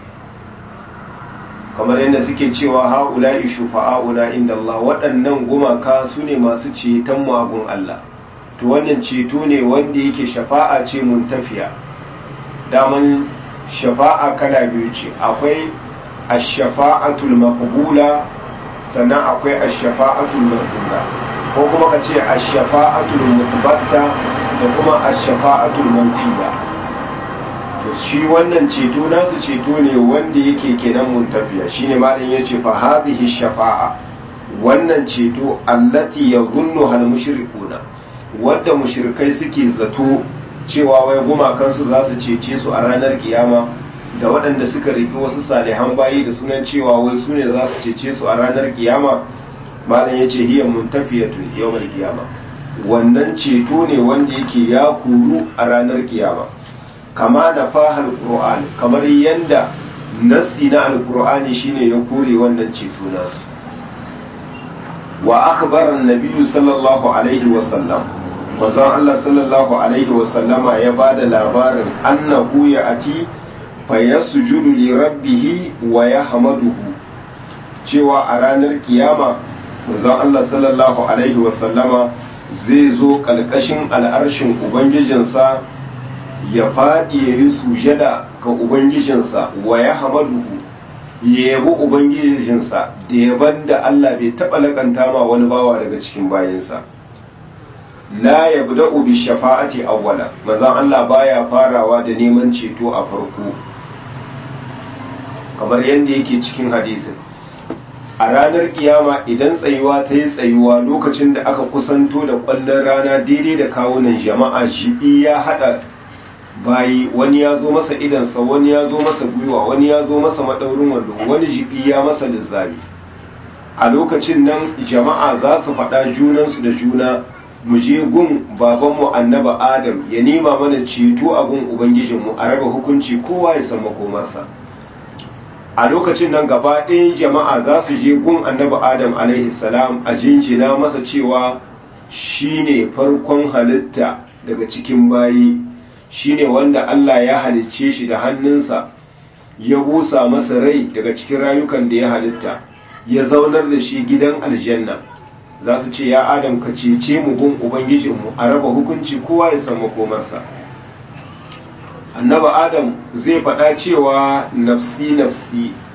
Speaker 1: kamar yadda suke cewa haula'i shufa'auna inda Allah waɗannan gumaka su ne masu ceton magun Allah to wannan ceto ne wanda yake shafa'a ce muntafiya daman shafa'a kala biyu ce akwai ash-shafa'atul maqbula sannan akwai ash-shafa'atul maqbula ko kuma ka ce ash-shafa'atul mutbatta da kuma ash-shafa'atul manfiya to shi wannan ceto nasu ceto ne wanda yake kenan muntafiya shine malam yace fa hadhihi shafa'a wannan ceto allati yadhunnu hal mushrikuna wanda mushrikai suke zato cewa wai gumakansu za su cece su a ranar kiyama da waɗanda suka riki wasu salihan bayi da sunan cewa wai su ne za su cece su a ranar kiyama malam yace hiya muntafiyatu yawmal kiyama wannan ceto ne wanda yake ya kuru a ranar kiyama kama da fahal qur'an kamar yanda nassi na alqur'ani shine ya kore wannan ceto nasu wa akhbara an-nabiy sallallahu alaihi wa sallam manzon Allah sallallahu alaihi wa sallama ya bada labarin annahu ya'ati fa yasjudu li rabbih wa yahmaduhu cewa a ranar kiyama manzon Allah sallallahu alaihi wa sallama zai zo kalkashin al'arshin ubangijinsa ya faɗi ya yi sujada ga Ubangijinsa wa ya hamaduhu ya yabi Ubangijinsa da yaban da Allah bai taɓa laƙanta ma wani bawa daga cikin bayinsa. La ya da ubi shafa'ati awwala mazan Allah baya farawa da neman ceto a farko kamar yadda yake cikin hadisin a ranar kiyama idan tsayuwa ta yi tsayuwa lokacin da aka kusanto da ƙwallon rana daidai da kawunan jama'a shi ya haɗa bayi wani ya zo masa idansa wani ya zo masa gwiwa wani ya zo masa maɗaurin wando wani jibi ya masa lizzari a lokacin nan jama'a za su faɗa junansu da juna mu je gun babanmu annaba adam ya nema mana ceto a gun ubangijinmu a raba hukunci kowa ya san makomarsa a lokacin nan gaba ɗayan jama'a za su je gun annaba adam alaihi salam a jinjina masa cewa shine farkon halitta daga cikin bayi shine wanda Allah ya halicce shi da hannunsa ya busa masa rai daga cikin rayukan da ya halitta ya zaunar da shi gidan aljanna za su ce ya adam ka cece mu gun ubangijinmu a raba hukunci kowa ya san makomarsa annaba adam zai faɗa cewa nafsi nafsi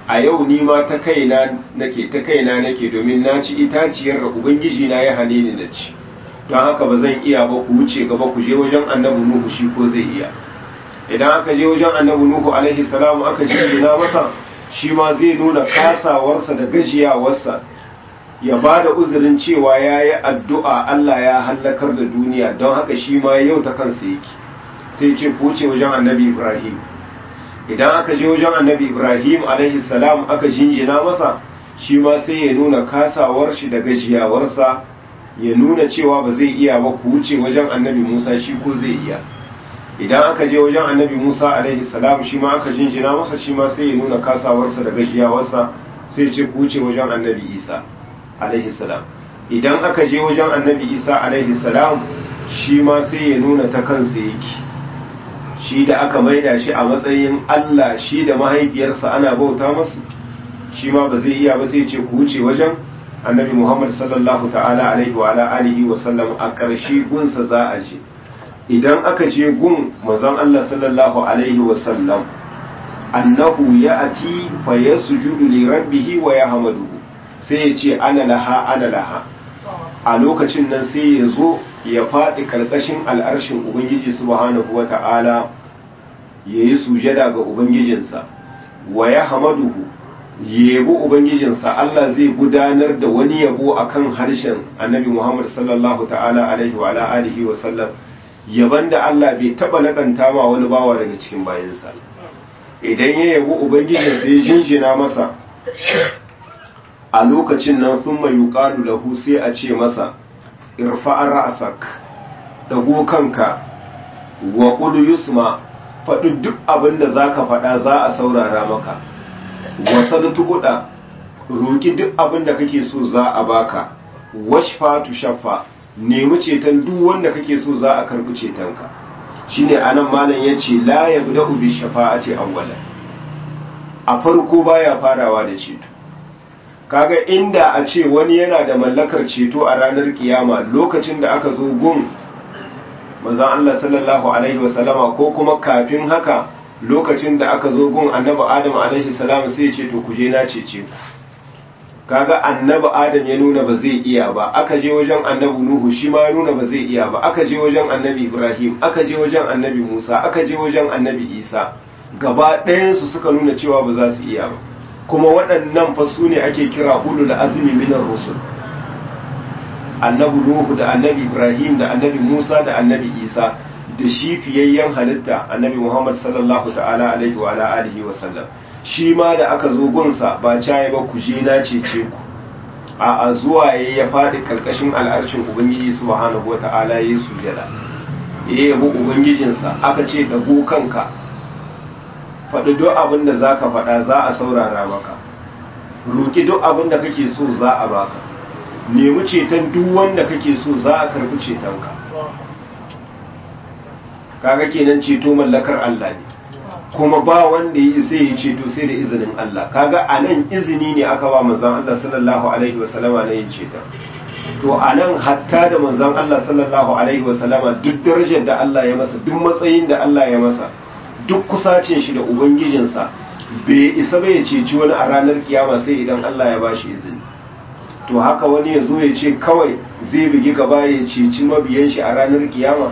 Speaker 1: a yau ni ma ta kaina nake ta kaina nake domin na ci itaciyar da ubangiji na ya hane ni na ci don haka ba zan iya ba ku wuce gaba ku je wajen annabi nuhu shi ko zai iya idan aka je wajen annabi nuhu alaihi salamu aka jinjina masa shi ma zai nuna kasawarsa da gajiyawarsa ya ba da uzurin cewa ya yi addu'a Allah ya hallakar da duniya don haka shi ma yau ta kansa yake sai ce ku wuce wajen annabi ibrahim idan aka je wajen annabi ibrahim alaihi salam aka jinjina masa shi ma sai ya nuna kasawar shi da gajiyawarsa ya nuna cewa ba zai iya ba ku wuce wajen annabi musa shi ko zai iya idan aka je wajen annabi musa alaihi salam shi ma aka jinjina masa shi ma sai ya nuna kasawarsa da gajiyawarsa sai ce ku wuce wajen annabi isa alaihi salam idan aka je wajen annabi isa alaihi salam shi ma sai ya nuna ta kansa yake shi da aka maida shi a matsayin Allah shi da mahaifiyarsa ana bauta masu shi ma ba zai iya ba sai ce ku wuce wajen annabi Muhammad sallallahu ta'ala alaihi wa ala alihi wa sallam a ƙarshe gunsa za a je idan aka je gun mazan Allah sallallahu alaihi wa sallam annahu ya'ti fa yasjudu li rabbih wa yahmaduhu sai ya ce ana laha ana laha a lokacin nan sai ya zo ya faɗi ƙarƙashin al'arshin Ubangiji subhanahu wa ta'ala ya yi sujada ga Ubangijinsa, wa ya hamaduhu, yabo Ubangijinsa Allah zai gudanar da wani yabo a kan harshen annabi Muhammad sallallahu ta'ala alaihi wa alihi wa sallam, yaban da Allah bai taɓa laƙanta ma wani bawa daga cikin bayansa. Idan ya yabo Ubangijinsa ya jinjina masa, a lokacin nan sun mai yuƙalu lahu sai a ce masa, irfa'ar ra'asak dago kanka wa qul yusma faɗi duk abin da zaka faɗa za a saurara maka wa sadatu kuda roki duk abin da kake so za a baka washfa tu shaffa nemi ceton duk wanda kake so za a karbi cetonka shine anan malam yace la yabda'u bi shafa'ati awwalan a farko baya farawa da ceto kaga inda a ce wani yana da mallakar ceto a ranar kiyama lokacin da aka zo gun manzon Allah sallallahu alaihi wasallama ko kuma kafin haka lokacin da aka zo gun annabi Adam alaihi salam sai ya ce to kuje na cece ku kaga annabi Adam ya nuna ba zai iya ba aka je wajen annabi Nuhu shi ma ya nuna ba zai iya ba aka je wajen annabi Ibrahim aka je wajen annabi Musa aka je wajen annabi Isa gaba ɗayan su suka nuna cewa ba za su iya ba kuma waɗannan fa su ne ake kira ulul azmi minar rusul annabi nuhu da annabi ibrahim da annabi musa da annabi isa da shi fiyayyen halitta annabi muhammad sallallahu ta'ala alaihi wa ala alihi wa sallam shi ma da aka zo gunsa ba caye ba ku je na cece ku a a zuwa ya ya faɗi karkashin al'arshin ubangiji subhanahu wa ta'ala ya sujada ya yabo ubangijinsa aka ce dago kanka faɗi duk abin da za ka faɗa za a saurara maka roƙi duk abin da kake so za a baka nemi ceton duk wanda kake so za a karɓi cetonka kaga kenan ceto mallakar Allah ne kuma ba wanda yi sai ya ceto sai da izinin Allah kaga a nan izini ne aka ba manzon Allah sallallahu alaihi wa sallama na yin ceton to a nan hatta da manzon Allah sallallahu alaihi wa sallama duk darajar da Allah ya masa duk matsayin da Allah ya masa duk kusacin shi da ubangijinsa bai isa bai ceci wani a ranar kiyama sai idan Allah ya bashi izini to haka wani ya zo ya ce kawai zai bugi gaba ya ceci mabiyan shi a ranar kiyama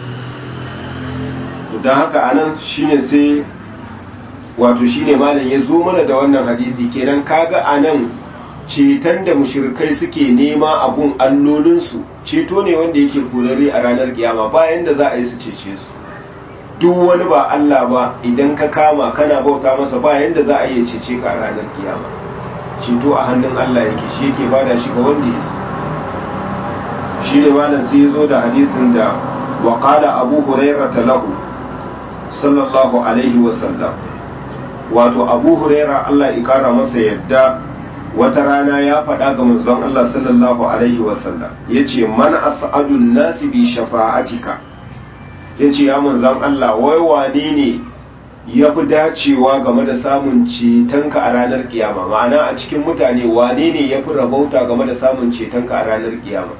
Speaker 1: don haka anan shine sai wato shine malam ya zo mana da wannan hadisi kenan kaga anan ceton da mushrikai suke nema a gun allolinsu ceto ne wanda yake korare a ranar kiyama bayan da za a yi su cece su duk wani ba Allah ba idan ka kama kana bauta masa ba yanda za a iya cece ka a ranar kiyama ceto a hannun Allah yake shi yake bada shi ga wanda ya so shi ne malam sai zo da hadisin da wa qala abu hurairah lahu sallallahu alaihi wa sallam wato abu hurairah Allah ya kara masa yadda wata rana ya faɗa ga manzon Allah sallallahu alaihi wa sallam yace man as'adun nasi bi shafa'atika ya ce ya manzan Allah wai wane ne ya fi dacewa game da samun cetonka a ranar kiyama ma'ana a cikin mutane wane ne ya fi rabauta game da samun cetonka a ranar kiyama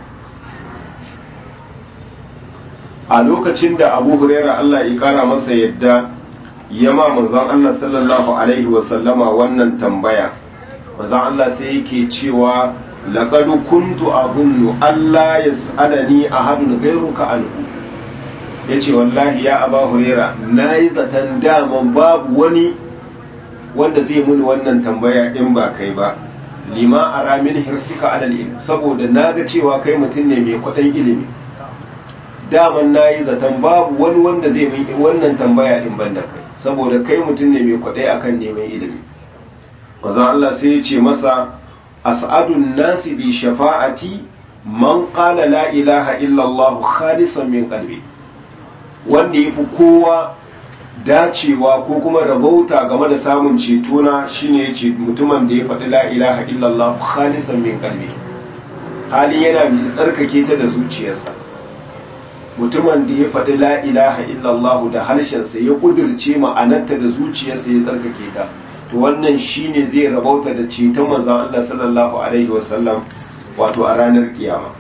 Speaker 1: a lokacin da abu huraira Allah ya kara masa yadda yama manzon Allah sallallahu alaihi wasallama wannan tambaya manzon Allah sai yake cewa laqad kuntu azunnu alla yas'alani ahadun ghayruka anhu yace wallahi ya aba huraira nayi zaton daman babu wani wanda zai muni wannan tambaya in ba kai ba lima ara min hirsika alal ilm saboda naga cewa kai mutum ne mai kwaɗayin ilimi daman nayi zaton babu wani wanda zai min wannan tambaya in ban da kai saboda kai mutum ne mai kwaɗayi akan neman ilimi manzon Allah sai ya ce masa as'adun nasi bi shafa'ati man qala la ilaha illa Allah khalisan min qalbi wanda yafi kowa dacewa ko kuma rabauta game da samun cetona shine yace mutumin da ya faɗi la ilaha illallah khalisan min qalbi hali yana mai tsarkake ta da zuciyarsa mutumin da ya faɗi la ilaha illallah da harshensa ya kudirce ma'anarta da zuciyarsa ya tsarkake ta to wannan shine zai rabauta da ceton manzon Allah sallallahu alaihi wasallam wato a ranar kiyama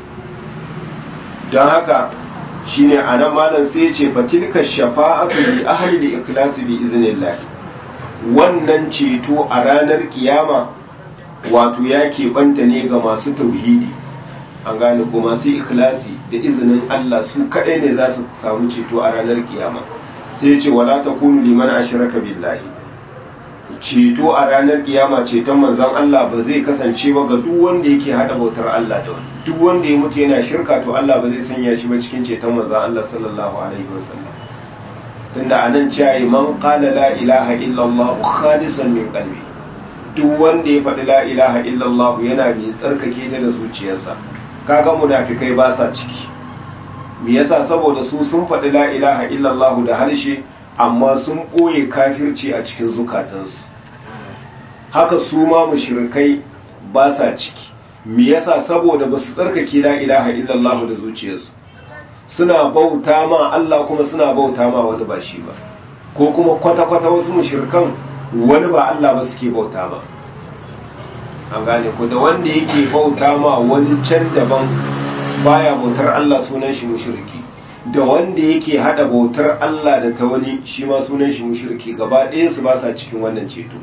Speaker 1: don haka shine anan malam sai ya ce fatilka shafa'atu li ahli al-ikhlas bi iznillah wannan ceto a ranar kiyama wato ya keɓanta ne ga masu tauhidi an gane ko masu ikhlasi da izinin Allah su kaɗai ne za su samu ceto a ranar kiyama sai ya ce wala takunu liman ashraka billahi ceto a ranar kiyama ceton manzon Allah ba zai kasance ba ga duk wanda yake hada bautar Allah da wani duk wanda ya mutu yana shirka to Allah ba zai sanya shi ba cikin ceton manzon Allah sallallahu alaihi wasallam tunda anan cewa man qala la ilaha illa Allah khalisan min qalbi duk wanda ya faɗi la ilaha illa Allah yana mai tsarkake ta da zuciyarsa kaga munafikai ba sa ciki me yasa saboda su sun faɗi la ilaha illa Allah da harshe amma sun ɓoye kafirci a cikin zukatansu haka su ma mushrikai ba sa ciki me yasa saboda ba su tsarkake la ilaha illallah da zuciyarsu suna bauta ma Allah kuma suna bauta ma wani ba shi ba ko kuma kwata-kwata wasu mushrikan wani ba Allah ba suke bauta ba an gane ko da wanda yake bauta ma wani can daban baya bautar Allah sunan shi mushriki da wanda yake hada bautar Allah da ta wani shi ma sunan shi mushriki gaba ɗaya su ba sa cikin wannan ceto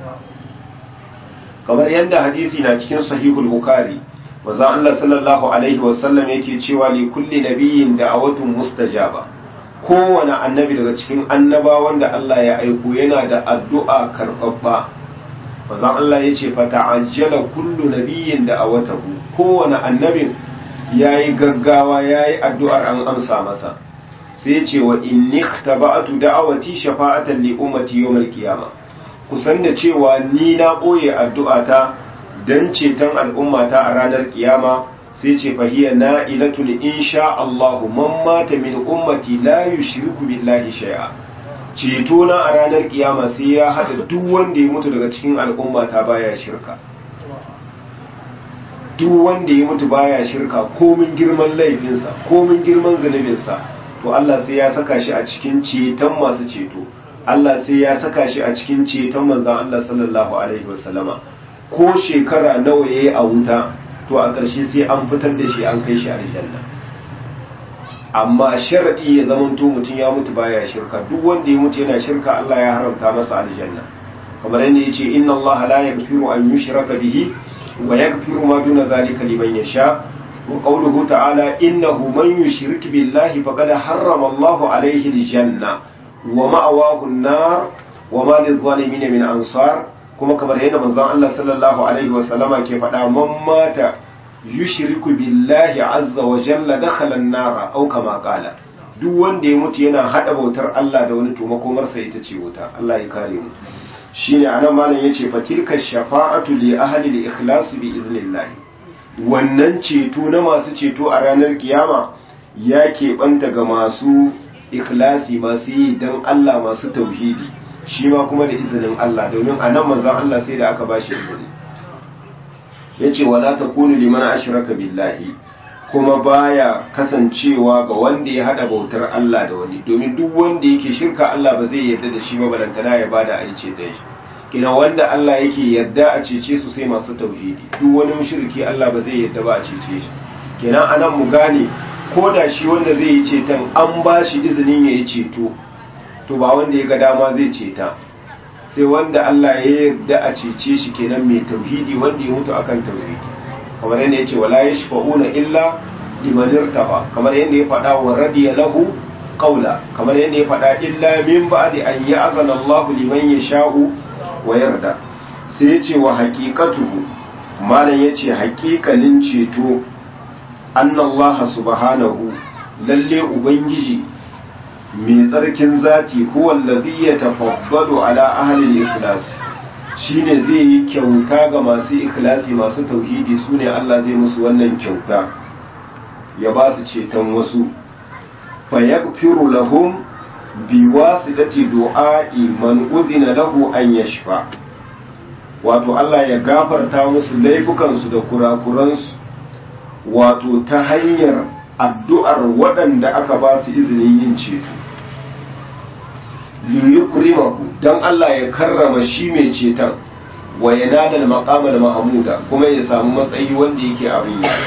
Speaker 1: kamar yadda hadisi na cikin sahihul bukhari manzon Allah sallallahu alaihi wasallam yake cewa li kulli nabiyyin da'awatun mustajaba kowane annabi daga cikin annabawan da Allah ya aiko yana da addu'a karɓaɓɓa manzon Allah ya ce fata'ajjala kullu nabiyyin da'awatahu kowane annabin ya yi gaggawa ya yi addu'ar an amsa masa sai ce wa inni taba'atu da'awati shafa'atan li ummati yawmal qiyama kusan da cewa ni na ɓoye addu'ata dan ceton al'ummata a ranar kiyama sai ce fahiya na ilatun insha Allah man mata min ummati la yushriku billahi shay'a ceto na a ranar kiyama sai ya hada duk wanda ya mutu daga cikin al'ummata baya shirka duk wanda ya mutu baya shirka komin girman laifinsa komin girman zunubinsa to Allah sai ya saka shi a cikin ceton masu ceto Allah sai ya saka shi a cikin ceton manzon Allah sallallahu alaihi wasallama ko shekara nawa yayi a wuta to a ƙarshe sai an fitar da shi an kai shi aljanna amma sharadi ya zamanto mutum ya mutu baya shirka duk wanda ya mutu yana shirka Allah ya haramta masa aljanna kamar yadda yace inna Allah la yaghfiru an yushraka bihi ويغفر ما دون ذلك لمن يشاء وقوله تعالى إنه من يشرك بالله فقد حرم الله عليه الجنة ومأواه النار وما للظالمين من أنصار كما كبر هنا من الله صلى الله عليه وسلم كيف من مات يشرك بالله عز وجل دخل النار أو كما قال duk wanda ya mutu yana hada bautar Allah da wani to makomarsa ita ce wuta Allah ya kare mu shine anan malam yace fa tilka shafa'atu li ahli al-ikhlas bi iznillah wannan ceto na masu ceto a ranar kiyama ya keɓanta ga masu ikhlasi masu yi dan Allah masu tauhidi shi ma kuma da izinin Allah domin anan manzon Allah sai da aka bashi izini yace wala takunu liman ashraka billahi kuma baya kasancewa ga wanda ya hada bautar Allah da wani domin duk wanda yake shirka Allah ba zai yarda da shi ba balantana ya bada a ce da shi kina wanda Allah yake yarda a cece su sai masu tauhidi duk wani mushriki Allah ba zai yarda ba a cece shi kina anan mu gane ko da shi wanda zai yi ceton an ba shi izinin ya yi ceto to ba wanda ya ga dama zai ceta sai wanda Allah ya yarda a cece shi kenan mai tauhidi wanda ya mutu akan tauhidi kamar yadda yace wala yashfa'una illa liman irtaba kamar yadda ya faɗa wa radiya lahu qawla kamar yadda ya faɗa illa min ba'di an ya'zana Allahu liman yasha'u wa yarda sai yace wa haqiqatuhu malam yace haƙiƙanin ceto annallaha subhanahu lalle ubangiji mai tsarkin zati huwa allazi yatafaddalu ala ahli al-ikhlas shine zai yi kyauta ga masu ikhlasi masu tauhidi sune Allah zai musu wannan kyauta ya ba su ceton wasu fa yaghfiru lahum bi wasidati du'a'i man udina lahu an yashfa wato Allah ya gafarta musu laifukansu da kurakuransu wato ta hanyar addu'ar waɗanda aka ba su izinin yin ceto liyukrimahu don Allah ya karrama shi mai ceton wa ya nada maqamal mahmuda kuma ya samu matsayi wanda yake abin yi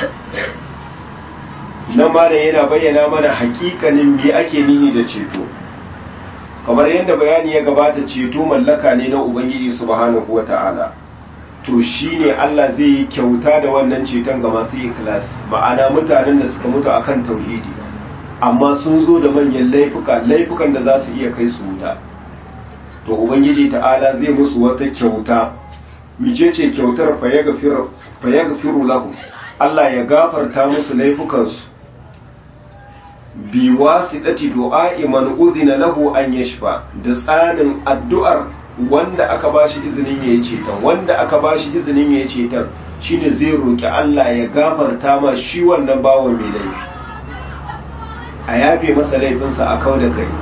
Speaker 1: nan ma yana bayyana mana hakikanin me ake nihi da ceto kamar yadda bayani ya gabata ceto mallaka ne na ubangiji subhanahu wata'ala to shine Allah zai yi kyauta da wannan ceton ga masu ikhlas ma'ana mutanen da suka mutu akan tauhidi amma sun zo da manyan laifuka laifukan da za su iya kai su wuta to ubangiji ta'ala zai musu wata kyauta micece kyautar fa yaghfiru lahum Allah ya gafarta musu laifukansu bi wasidati du'a'i man udhina lahu an yashfa da tsanin addu'ar wanda aka bashi izinin yayi ceton wanda aka bashi izinin yayi ceton shine zai roki Allah ya gafarta ma shi wannan bawo mai laifi a yafe masa laifinsa a kau da kai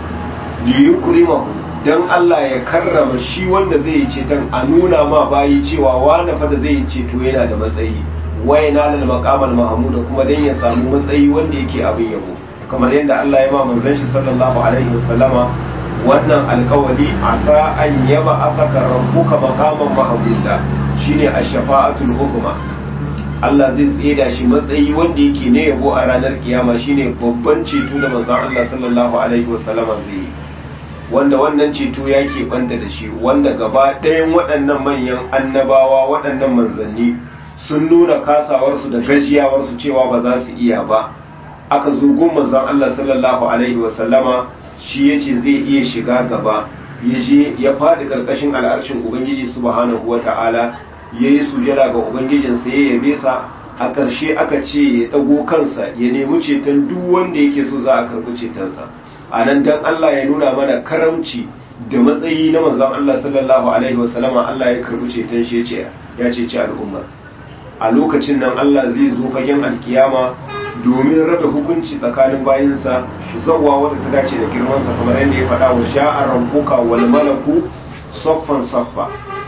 Speaker 1: li yukrimahu dan Allah ya karrama shi wanda zai yi ceton a nuna ma bayi cewa wani fa da zai yi ceto yana da matsayi wai na lal maqamal mahmuda kuma dan ya samu matsayi wanda yake abin yabo kamar yadda Allah ya ma manzon shi sallallahu alaihi wasallama wannan alkawali asa an yaba afaka rabbuka maqaman mahmuda shine ash-shafa'atul uzma Allah zai tseda shi matsayi wanda yake ne yabo a ranar kiyama shine babban ceto da manzon Allah sallallahu alaihi wasallama zai yi wanda wannan ceto ya banta da shi wanda gaba ɗayan waɗannan manyan annabawa waɗannan manzanni sun nuna kasawarsu da gajiyawarsu cewa ba za su iya ba aka zo gun manzon Allah sallallahu alaihi wasallama shi yace zai iya shiga gaba ya je ya faɗi ƙarƙashin al'arshin ubangiji subhanahu wata'ala ya yi sujada ga ubangijinsa ya yabe sa a ƙarshe aka ce ya ɗago kansa ya nemi ceton duk wanda yake so za a karɓi cetonsa a nan dan Allah ya nuna mana karamci da matsayi na manzon Allah sallallahu alaihi wasallama Allah ya karɓi ceton shi ya ce ce al'ummar a lokacin nan Allah zai zo fagen alkiyama domin raba hukunci tsakanin bayinsa zawwa wanda ta dace da girmansa kamar yadda ya faɗa wa sha'a rabbuka wal malaku saffan saffa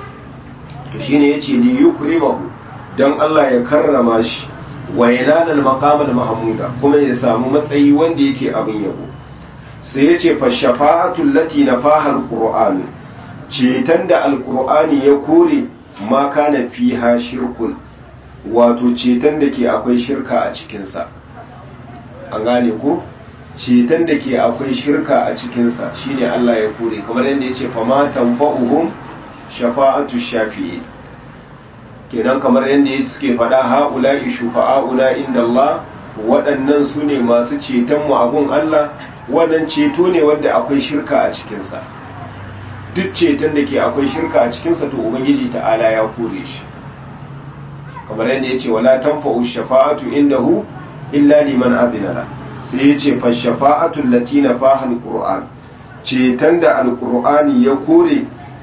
Speaker 1: to shine yace li yukrimahu dan Allah ya karrama shi wa yanal maqamal mahmuda kuma ya samu matsayi wanda yake abin yabo sai yace fa shafa'atul lati nafaha alquran cetan da alqur'ani ya kore ma kana fiha shirkun wato ceton da ke akwai shirka a cikinsa an gane ko ceton da ke akwai shirka a cikinsa shine Allah ya kore kamar yadda ya ce fama tanfa'uhum shafa'atu shafi'i kenan kamar yadda ya suke faɗa ha'ula'i shufa'a'una inda Allah waɗannan su ne masu ceton mu abun Allah wannan ceto ne wanda akwai shirka a cikinsa duk ceton da ke akwai shirka a cikinsa to ubangiji ta'ala ya kore shi kamar yadda ya ce wala tanfa'u shafa'atu indahu illa liman azina la sai ya ce fa shafa'atu allati nafaha alquran ceton da alqur'ani ya kore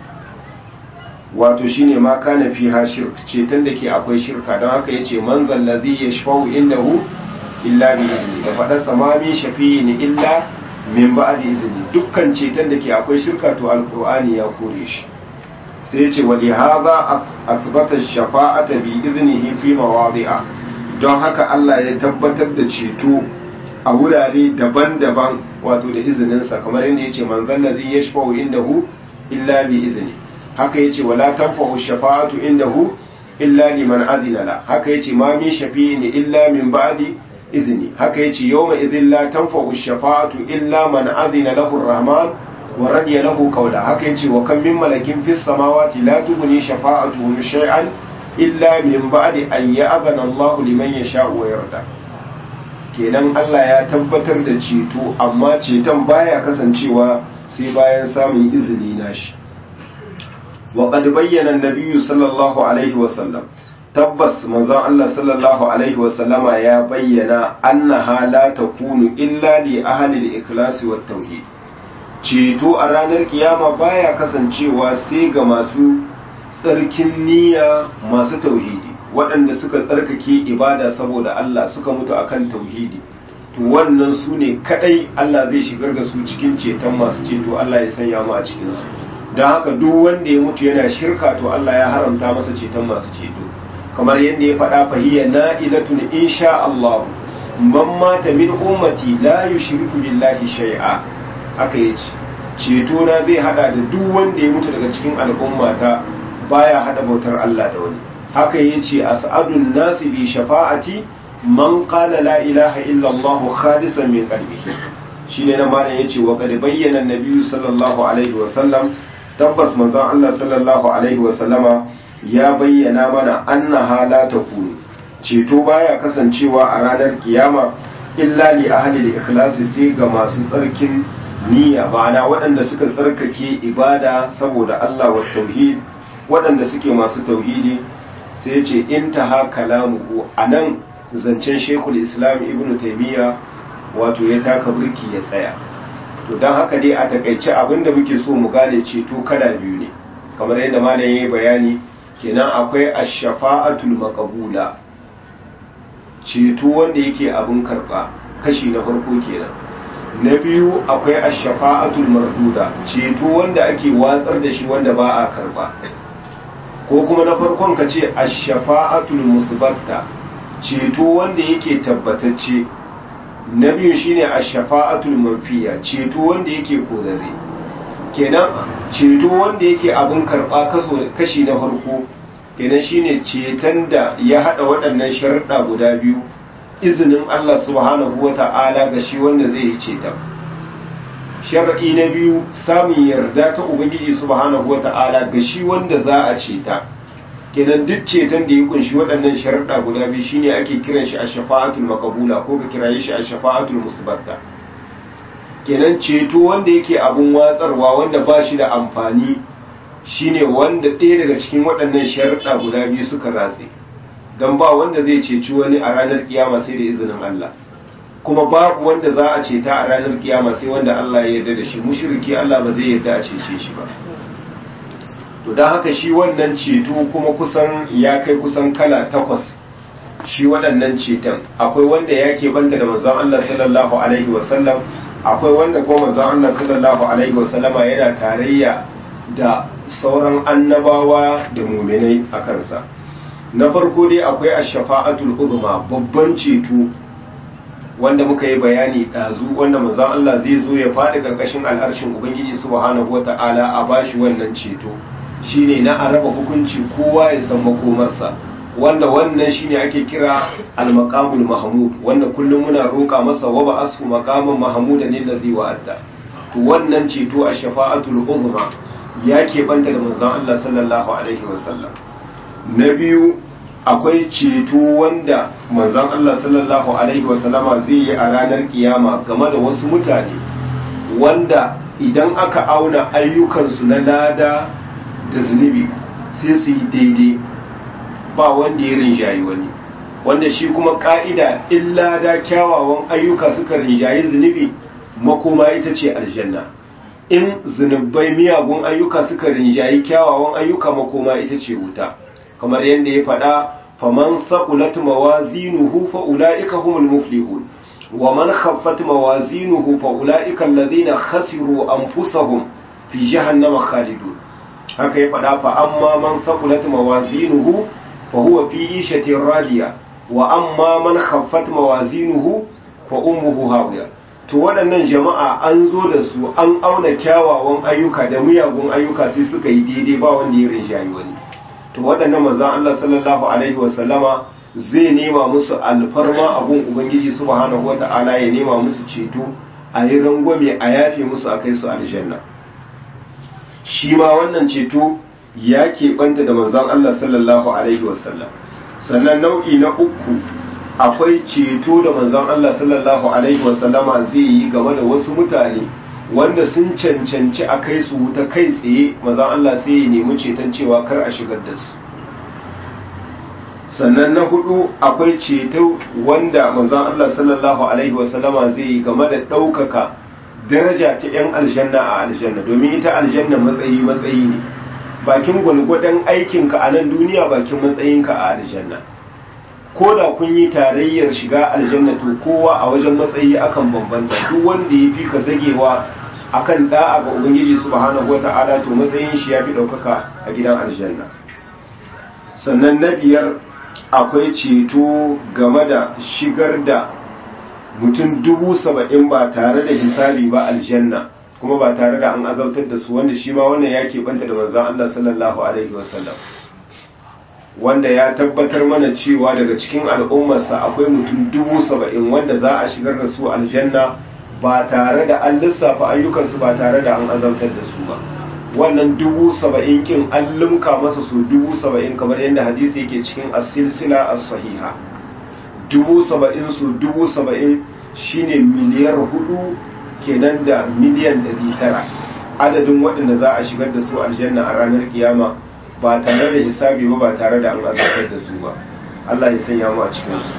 Speaker 1: wato shine ma kana fiha shirk ceton da ke akwai shirka don haka yace man zallazi yashfa'u indahu illa bi idni da fada samami shafi'in illa min ba'di idni dukkan ceton da ke akwai shirka to alqur'ani ya kore shi sai ce wali haza asbata shafa'ata bi iznihi fi mawadi'a don haka Allah ya tabbatar da ceto a wurare daban-daban wato da izininsa kamar yadda yace man zallazi yashfa'u indahu illa bi izni haka yace wala tanfa'u shafa'atu indahu illa liman adina la haka yace ma min shafi'in illa min ba'di izni haka yace yawma idhin la tanfa'u shafa'atu illa man adina lahu ar-rahman wa radiya lahu qawla haka yace wa kam min malakin fis samawati la tughni shafa'atuhum shay'an illa min ba'di an ya'zana Allah liman yasha'u wa yarda kenan Allah ya tabbatar da ceto amma ceton baya kasancewa sai bayan samun izini nashi wa qad bayyana an-nabiy sallallahu alaihi wa sallam tabbas manzon Allah sallallahu alaihi wa sallama ya bayyana annaha la takunu illa li ahli al-ikhlas wa tauhid ceto a ranar kiyama baya kasancewa sai ga masu tsarkin niyya masu tauhidi waɗanda suka tsarkake ibada saboda Allah suka mutu akan tauhidi to wannan su ne kadai Allah zai shigar da su cikin ceton masu ceto Allah ya sanya mu a cikin su don haka duk wanda ya mutu yana shirka to Allah ya haramta masa ceton masu ceto kamar yadda ya faɗa fahiyya na'ilatun insha Allah man mata min ummati la yushriku billahi shay'a aka yace ceto na zai hada da duk wanda ya mutu daga cikin al'ummata baya hada bautar Allah da wani haka yace as'adun nasi bi shafa'ati man qala la ilaha illa Allah khalisan min qalbihi shine na malam yace wa qad bayyana an-nabi sallallahu alaihi wa sallam tabbas manzon Allah sallallahu alaihi wa sallama ya bayyana mana annaha la takunu ceto baya kasancewa a ranar kiyama illa li ahli al-ikhlasi sai ga masu tsarkin niyya ma'ana waɗanda suka tsarkake ibada saboda Allah wa tauhid waɗanda suke masu tauhidi sai ce intaha kalamuhu anan zancen shekul islam ibnu taimiyya wato ya taka birki ya tsaya to don haka dai a takaice abinda muke so mu gane ceto kada biyu ne kamar yadda malam yayi bayani kenan akwai ash-shafa'atul maqbula ceto wanda yake abin karba kashi na farko kenan na biyu akwai ash-shafa'atul marduda ceto wanda ake watsar da shi wanda ba a karba ko kuma na farkon ka ce ash-shafa'atul musbatta ceto wanda yake tabbatacce na biyu shine ash-shafa'atul manfiya ceto wanda yake kodare kenan ceto wanda yake abin karba kaso kashi na farko kenan shine ceton da ya hada waɗannan sharuɗa guda biyu izinin Allah subhanahu wata'ala ga shi wanda zai yi ceton sharaɗi na biyu samun yarda ta ubangiji subhanahu wata'ala ga shi wanda za a ceta kenan duk ceton da ya kunshi waɗannan sharaɗa guda biyu shine ake kiran shi a shafa'atul makabula ko ka kiraye shi a shafa'atul musbatta kenan ceto wanda yake abun watsarwa wanda ba shi da amfani shine wanda ɗaya daga cikin waɗannan sharaɗa guda biyu suka ratse don ba wanda zai ceci wani a ranar kiyama sai da izinin Allah kuma babu wanda za a ceta a ranar kiyama sai wanda Allah ya yarda da shi mushriki Allah ba zai yarda a cece shi ba to don haka shi wannan ceto kuma kusan ya kai kusan kala takwas shi waɗannan ceton akwai wanda ya banta da manzon Allah sallallahu alaihi wasallam akwai wanda kuma manzon Allah sallallahu alaihi wasallama yana tarayya da sauran annabawa da muminai a kansa na farko dai akwai ash-shafa'atul uzma babban ceto wanda muka yi bayani ɗazu wanda manzon Allah zai zo ya faɗi ƙarƙashin al'arshin Ubangiji subhanahu wata'ala a bashi wannan ceto shine na a raba hukunci kowa ya san makomarsa wanda wannan shine ake kira al-maqamul mahmud wanda kullum muna roƙa masa wa ba asu maqaman mahmuda ne da zai wa'adda to wannan ceto a shafa'atul uzma ya keɓanta da manzon Allah sallallahu alaihi wasallam na biyu akwai ceto wanda manzon Allah sallallahu alaihi wasallama zai yi a ranar kiyama game da wasu mutane wanda idan aka auna ayyukansu na lada da zunubi sai su yi daidai ba wanda ya rinjayi wani wanda shi kuma ka'ida in lada kyawawan ayyuka suka rinjayi zunubi makoma ita ce aljanna in zunubai miyagun ayyuka suka rinjayi kyawawan ayyuka makoma ita ce wuta kamar yadda ya faɗa faman saqulat mawazinuhu fa ulaika humul muflihun wa man khaffat mawazinuhu fa ulaika alladhina khasiru anfusahum fi jahannama khalidun haka ya faɗa fa amma man saqulat mawazinuhu fa huwa fi ishatin radiya wa amma man khaffat mawazinuhu fa ummuhu hawiya to waɗannan jama'a an zo da su an auna kyawawan ayyuka da miyagun ayyuka sai suka yi daidai ba wanda ya rinjayi wani to waɗannan manzan Allah sallallahu alaihi wasallama zai nema musu alfarma abun ubangiji subhanahu wata'ala ya nema musu ceto a yi rangwame a yafe musu a kai su aljanna shi ma wannan ceto ya keɓanta da manzon Allah sallallahu alaihi wasallam sannan nau'i na uku akwai ceto da manzon Allah sallallahu alaihi wasallama zai yi game da wasu mutane wanda sun cancanci a kai su wuta kai tsaye manzon Allah sai ya nemi ceton cewa kar a shigar da su sannan na hudu akwai ceto wanda manzon Allah sallallahu alaihi wasallama zai yi game da ɗaukaka daraja ta 'yan aljanna a aljanna domin ita aljanna matsayi matsayi ne bakin gwalgwadon aikinka a nan duniya bakin matsayinka a aljanna ko da kun yi tarayyar shiga aljanna to kowa a wajen matsayi akan bambanta duk wanda ya fi ka zagewa akan da'a ga ubangiji subhanahu wata'ala to matsayin shi ya fi ɗaukaka a gidan aljanna sannan na biyar akwai ceto game da shigar da mutum dubu saba'in ba tare da hisabi ba aljanna kuma ba tare da an azautar da su wanda shi ma wannan ya keɓanta da manzon Allah sallallahu alaihi wasallam wanda ya tabbatar mana cewa daga cikin al'ummarsa akwai mutum dubu saba'in wanda za a shigar da su aljanna ba tare da an lissafa ayyukansu ba tare da an azautar da su ba wannan dubu saba'in kin an limka masa su dubu saba'in kamar yadda hadisi yake cikin as-silsila as-sahiha dubu saba'in su dubu saba'in shine miliyar hudu kenan da miliyan ɗari tara adadin waɗanda za a shigar da su aljanna a ranar kiyama ba tare da hisabi ba ba tare da an azabtar da su ba Allah ya sanya mu a cikin su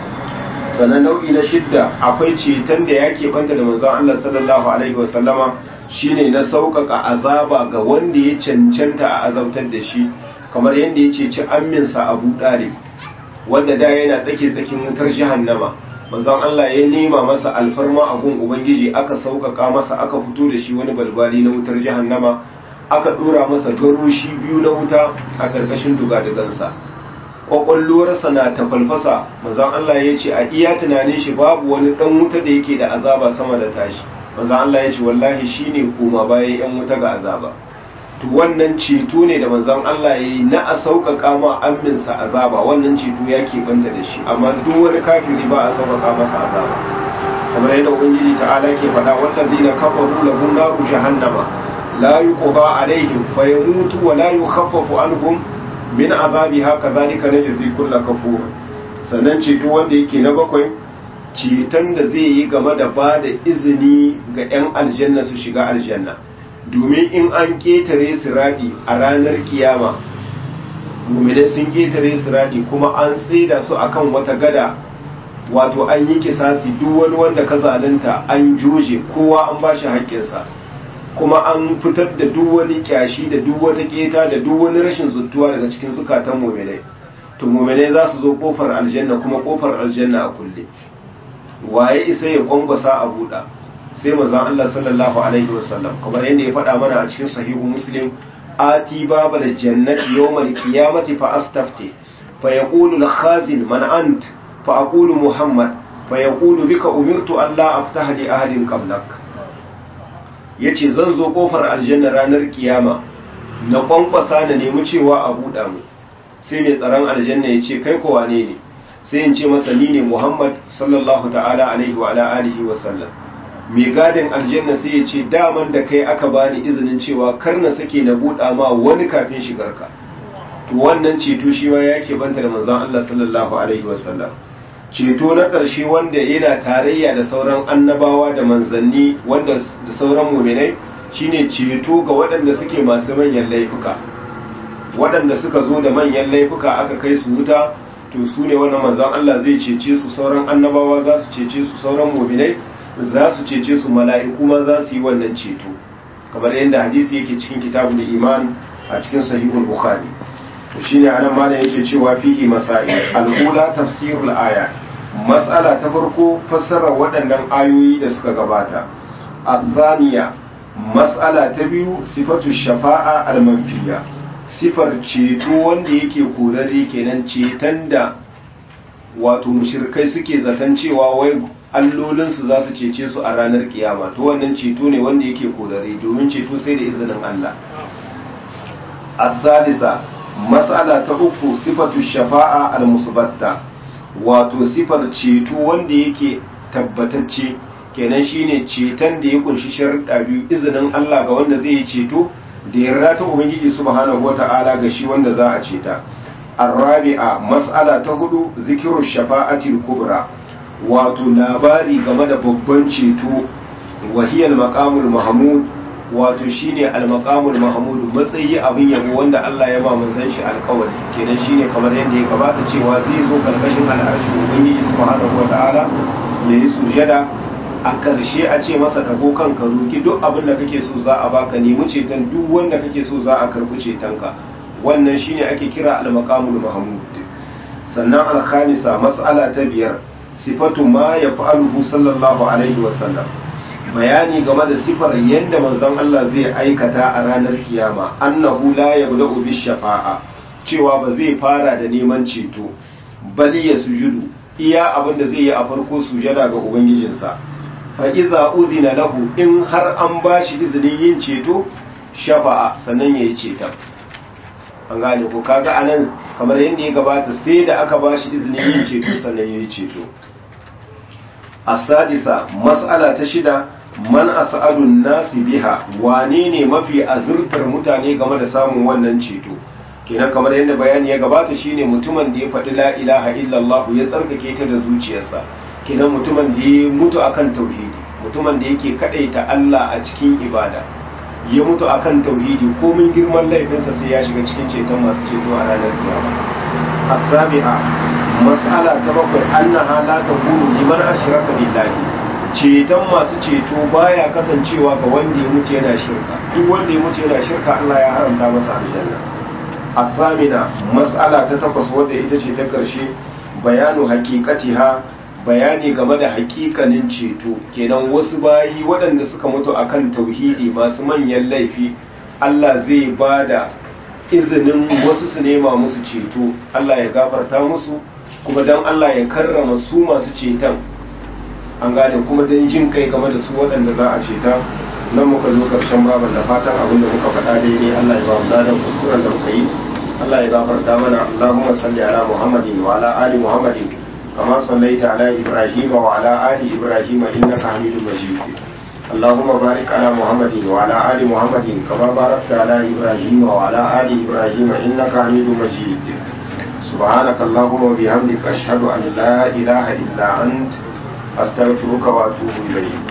Speaker 1: sannan nau'i na shidda akwai ceton da ya banta da manzon Allah sallallahu alaihi wa sallama shine na sauƙaƙa azaba ga wanda ya cancanta a azabtar da shi kamar yadda ya ceci amminsa Abu Dalib wanda da yana tsake tsakin wutar jahannama manzon Allah ya nema masa alfarma a gun ubangiji aka sauƙaƙa masa aka fito da shi wani balbali na wutar jahannama aka ɗora masa garoshi biyu na wuta a ƙarƙashin dugadugansa ƙwaƙwalluwarsa na ta falfasa manzon Allah ya ce a iya tunanin shi babu wani ɗan wuta da yake da azaba sama da tashi manzon Allah ya ce wallahi shine koma bayan yan wuta ga azaba to wannan ceto ne da manzon Allah ya yi na a sauƙaƙa ma amminsa azaba wannan ceto ya banta da shi amma duk wani kafiri ba a sauƙaƙa masa azaba kamar yadda ubangiji ta'ala ke faɗa wallazina kafaru lahum naru jahannama la yuqda alaihim fayamutu wa la yukhaffafu anhum min azabiha kadhalika najzi kull kafur sannan ceto wanda yake na bakwai ceton da zai yi game da ba da izini ga 'yan aljanna su shiga aljanna domin in an ƙetare siradi a ranar kiyama mummune sun ƙetare siradi kuma an tsida su akan wata gada wato an yi kisasi duk wani wanda ka zalunta an joje kowa an ba shi haƙƙinsa kuma an fitar da duk wani kyashi da duk wata keta da duk wani rashin zuttuwa daga cikin zukatan muminai to muminai za su zo kofar aljanna kuma kofar aljanna a kulle waye isa ya kwangwasa a buɗa sai manzon Allah sallallahu alaihi wasallam kamar yadda ya faɗa mana a cikin sahihu muslim ati babal jannati yawmal qiyamati fa astafti fa yaqulu al khazin man ant fa aqulu muhammad fa yaqulu bika umirtu an la aftaha li ahadin qablak ya ce zan zo kofar aljanna ranar kiyama na kwankwasa na nemi cewa a buɗa mu sai mai tsaron aljanna ya ce kai kowa ne ne sai in ce masa ni ne muhammad sallallahu ta'ala alaihi wa ala alihi wa sallam mai gadin aljanna sai ya ce daman da kai aka bani izinin cewa kar na sake na buɗa ma wani kafin shigarka to wannan ceto shi ma ya ke banta da manzon Allah sallallahu alaihi wa sallam ceto na ƙarshe wanda yana tarayya da sauran annabawa da manzanni wanda da sauran muminai shine ceto ga waɗanda suke masu manyan laifuka waɗanda suka zo da manyan laifuka aka kai su wuta to su ne wannan manzan Allah zai cece su sauran annabawa za su cece su sauran muminai za su cece su mala'iku ma za su yi wannan ceto kamar yadda hadisi yake cikin kitabul iman a cikin sahihul bukhari to shine anan malam yake cewa fihi masail al-ula tafsirul aya mas'ala ta farko fassarar waɗannan ayoyi da suka gabata azaniya mas'ala ta biyu sifatu shafa'a al-manfiya sifar ceto wanda yake korare kenan ceton da wato mushrikai suke zaton cewa wai allolinsu za su cece su a ranar kiyama to wannan ceto ne wanda yake korare domin ceto sai da izinin Allah as-salisa mas'ala ta uku sifatu shafa'a al-musbatta wato sifar ceto wanda yake tabbatacce kenan shine ceton da ya kunshi sharuɗa biyu izinin Allah ga wanda zai yi ceto da yarda ta ubangiji subhanahu wata'ala ga shi wanda za a ceta arrabi'a mas'ala ta hudu zikiru shafa'atil kubra wato labari game da babban ceto wahiyal maqamul mahmud wato shine al-maqamul mahmud matsayi abin yabo wanda Allah ya ba manzon shi alƙawari kenan shine kamar yadda ya gabata cewa zai zo karkashin al'arshi ubangiji subhanahu wata'ala ya yi sujada a ƙarshe a ce masa dago kanka roki duk abin da kake so za a baka nemi ceton duk wanda kake so za a karɓi cetonka wannan shine ake kira al-maqamul mahmud sannan al-khamisa mas'ala ta biyar sifatu ma yaf'aluhu sallallahu alaihi wa sallam bayani game da sifar yadda manzon Allah zai aikata a ranar kiyama annahu la yabda'u bis shafa'a cewa ba zai fara da neman ceto bali ya sujudu iya abin da zai yi a farko sujada ga ubangijinsa fa iza udina lahu in har an bashi izinin yin ceto shafa'a sannan yayi ceton an gane ko kaga anan kamar yadda ya gabata sai da aka bashi izinin yin ceto sannan yayi ceto asadisa mas'ala ta shida man as'adun nasi biha wane ne mafi azurtar mutane game da samun wannan ceto kenan kamar yadda bayani ya gabata shine mutumin da ya faɗi la ilaha illallah ya tsarkake ta da zuciyarsa kenan mutumin da ya mutu akan tauhidi mutumin da yake kadaita Allah a cikin ibada ya mutu akan tauhidi komin girman laifinsa sai ya shiga cikin ceton masu ceto a ranar kiyama as-sabi'a mas'ala ta bakwai annaha la takunu liman ashraka billahi ceton masu ceto baya kasancewa ga wanda ya mutu yana shirka duk wanda ya mutu yana shirka Allah ya haramta masa aljanna as-samina mas'ala ta takwas wadda ita ce ta karshe bayanu haqiqatiha bayani game da hakikanin ceto kenan wasu bayi waɗanda suka mutu akan tauhidi masu manyan laifi Allah zai ba da izinin wasu su nema musu ceto Allah ya gafarta musu kuma don Allah ya karrama su masu ceton an gane kuma don jin kai game da su waɗanda za a ceta nan muka zo ƙarshen baban da fatan abin da muka faɗa daidai Allah ya ba mu ladan kuskuren da muka yi Allah ya gafarta mana Allahumma salli ala Muhammadin wa ala ali Muhammadin كما صليت على إبراهيم وعلى آل إبراهيم إنك حميد مجيد اللهم بارك على محمد وعلى آل محمد كما باركت على إبراهيم وعلى آل إبراهيم إنك حميد مجيد سبحانك اللهم وبحمدك أشهد أن لا إله إلا أنت أستغفرك وأتوب إليك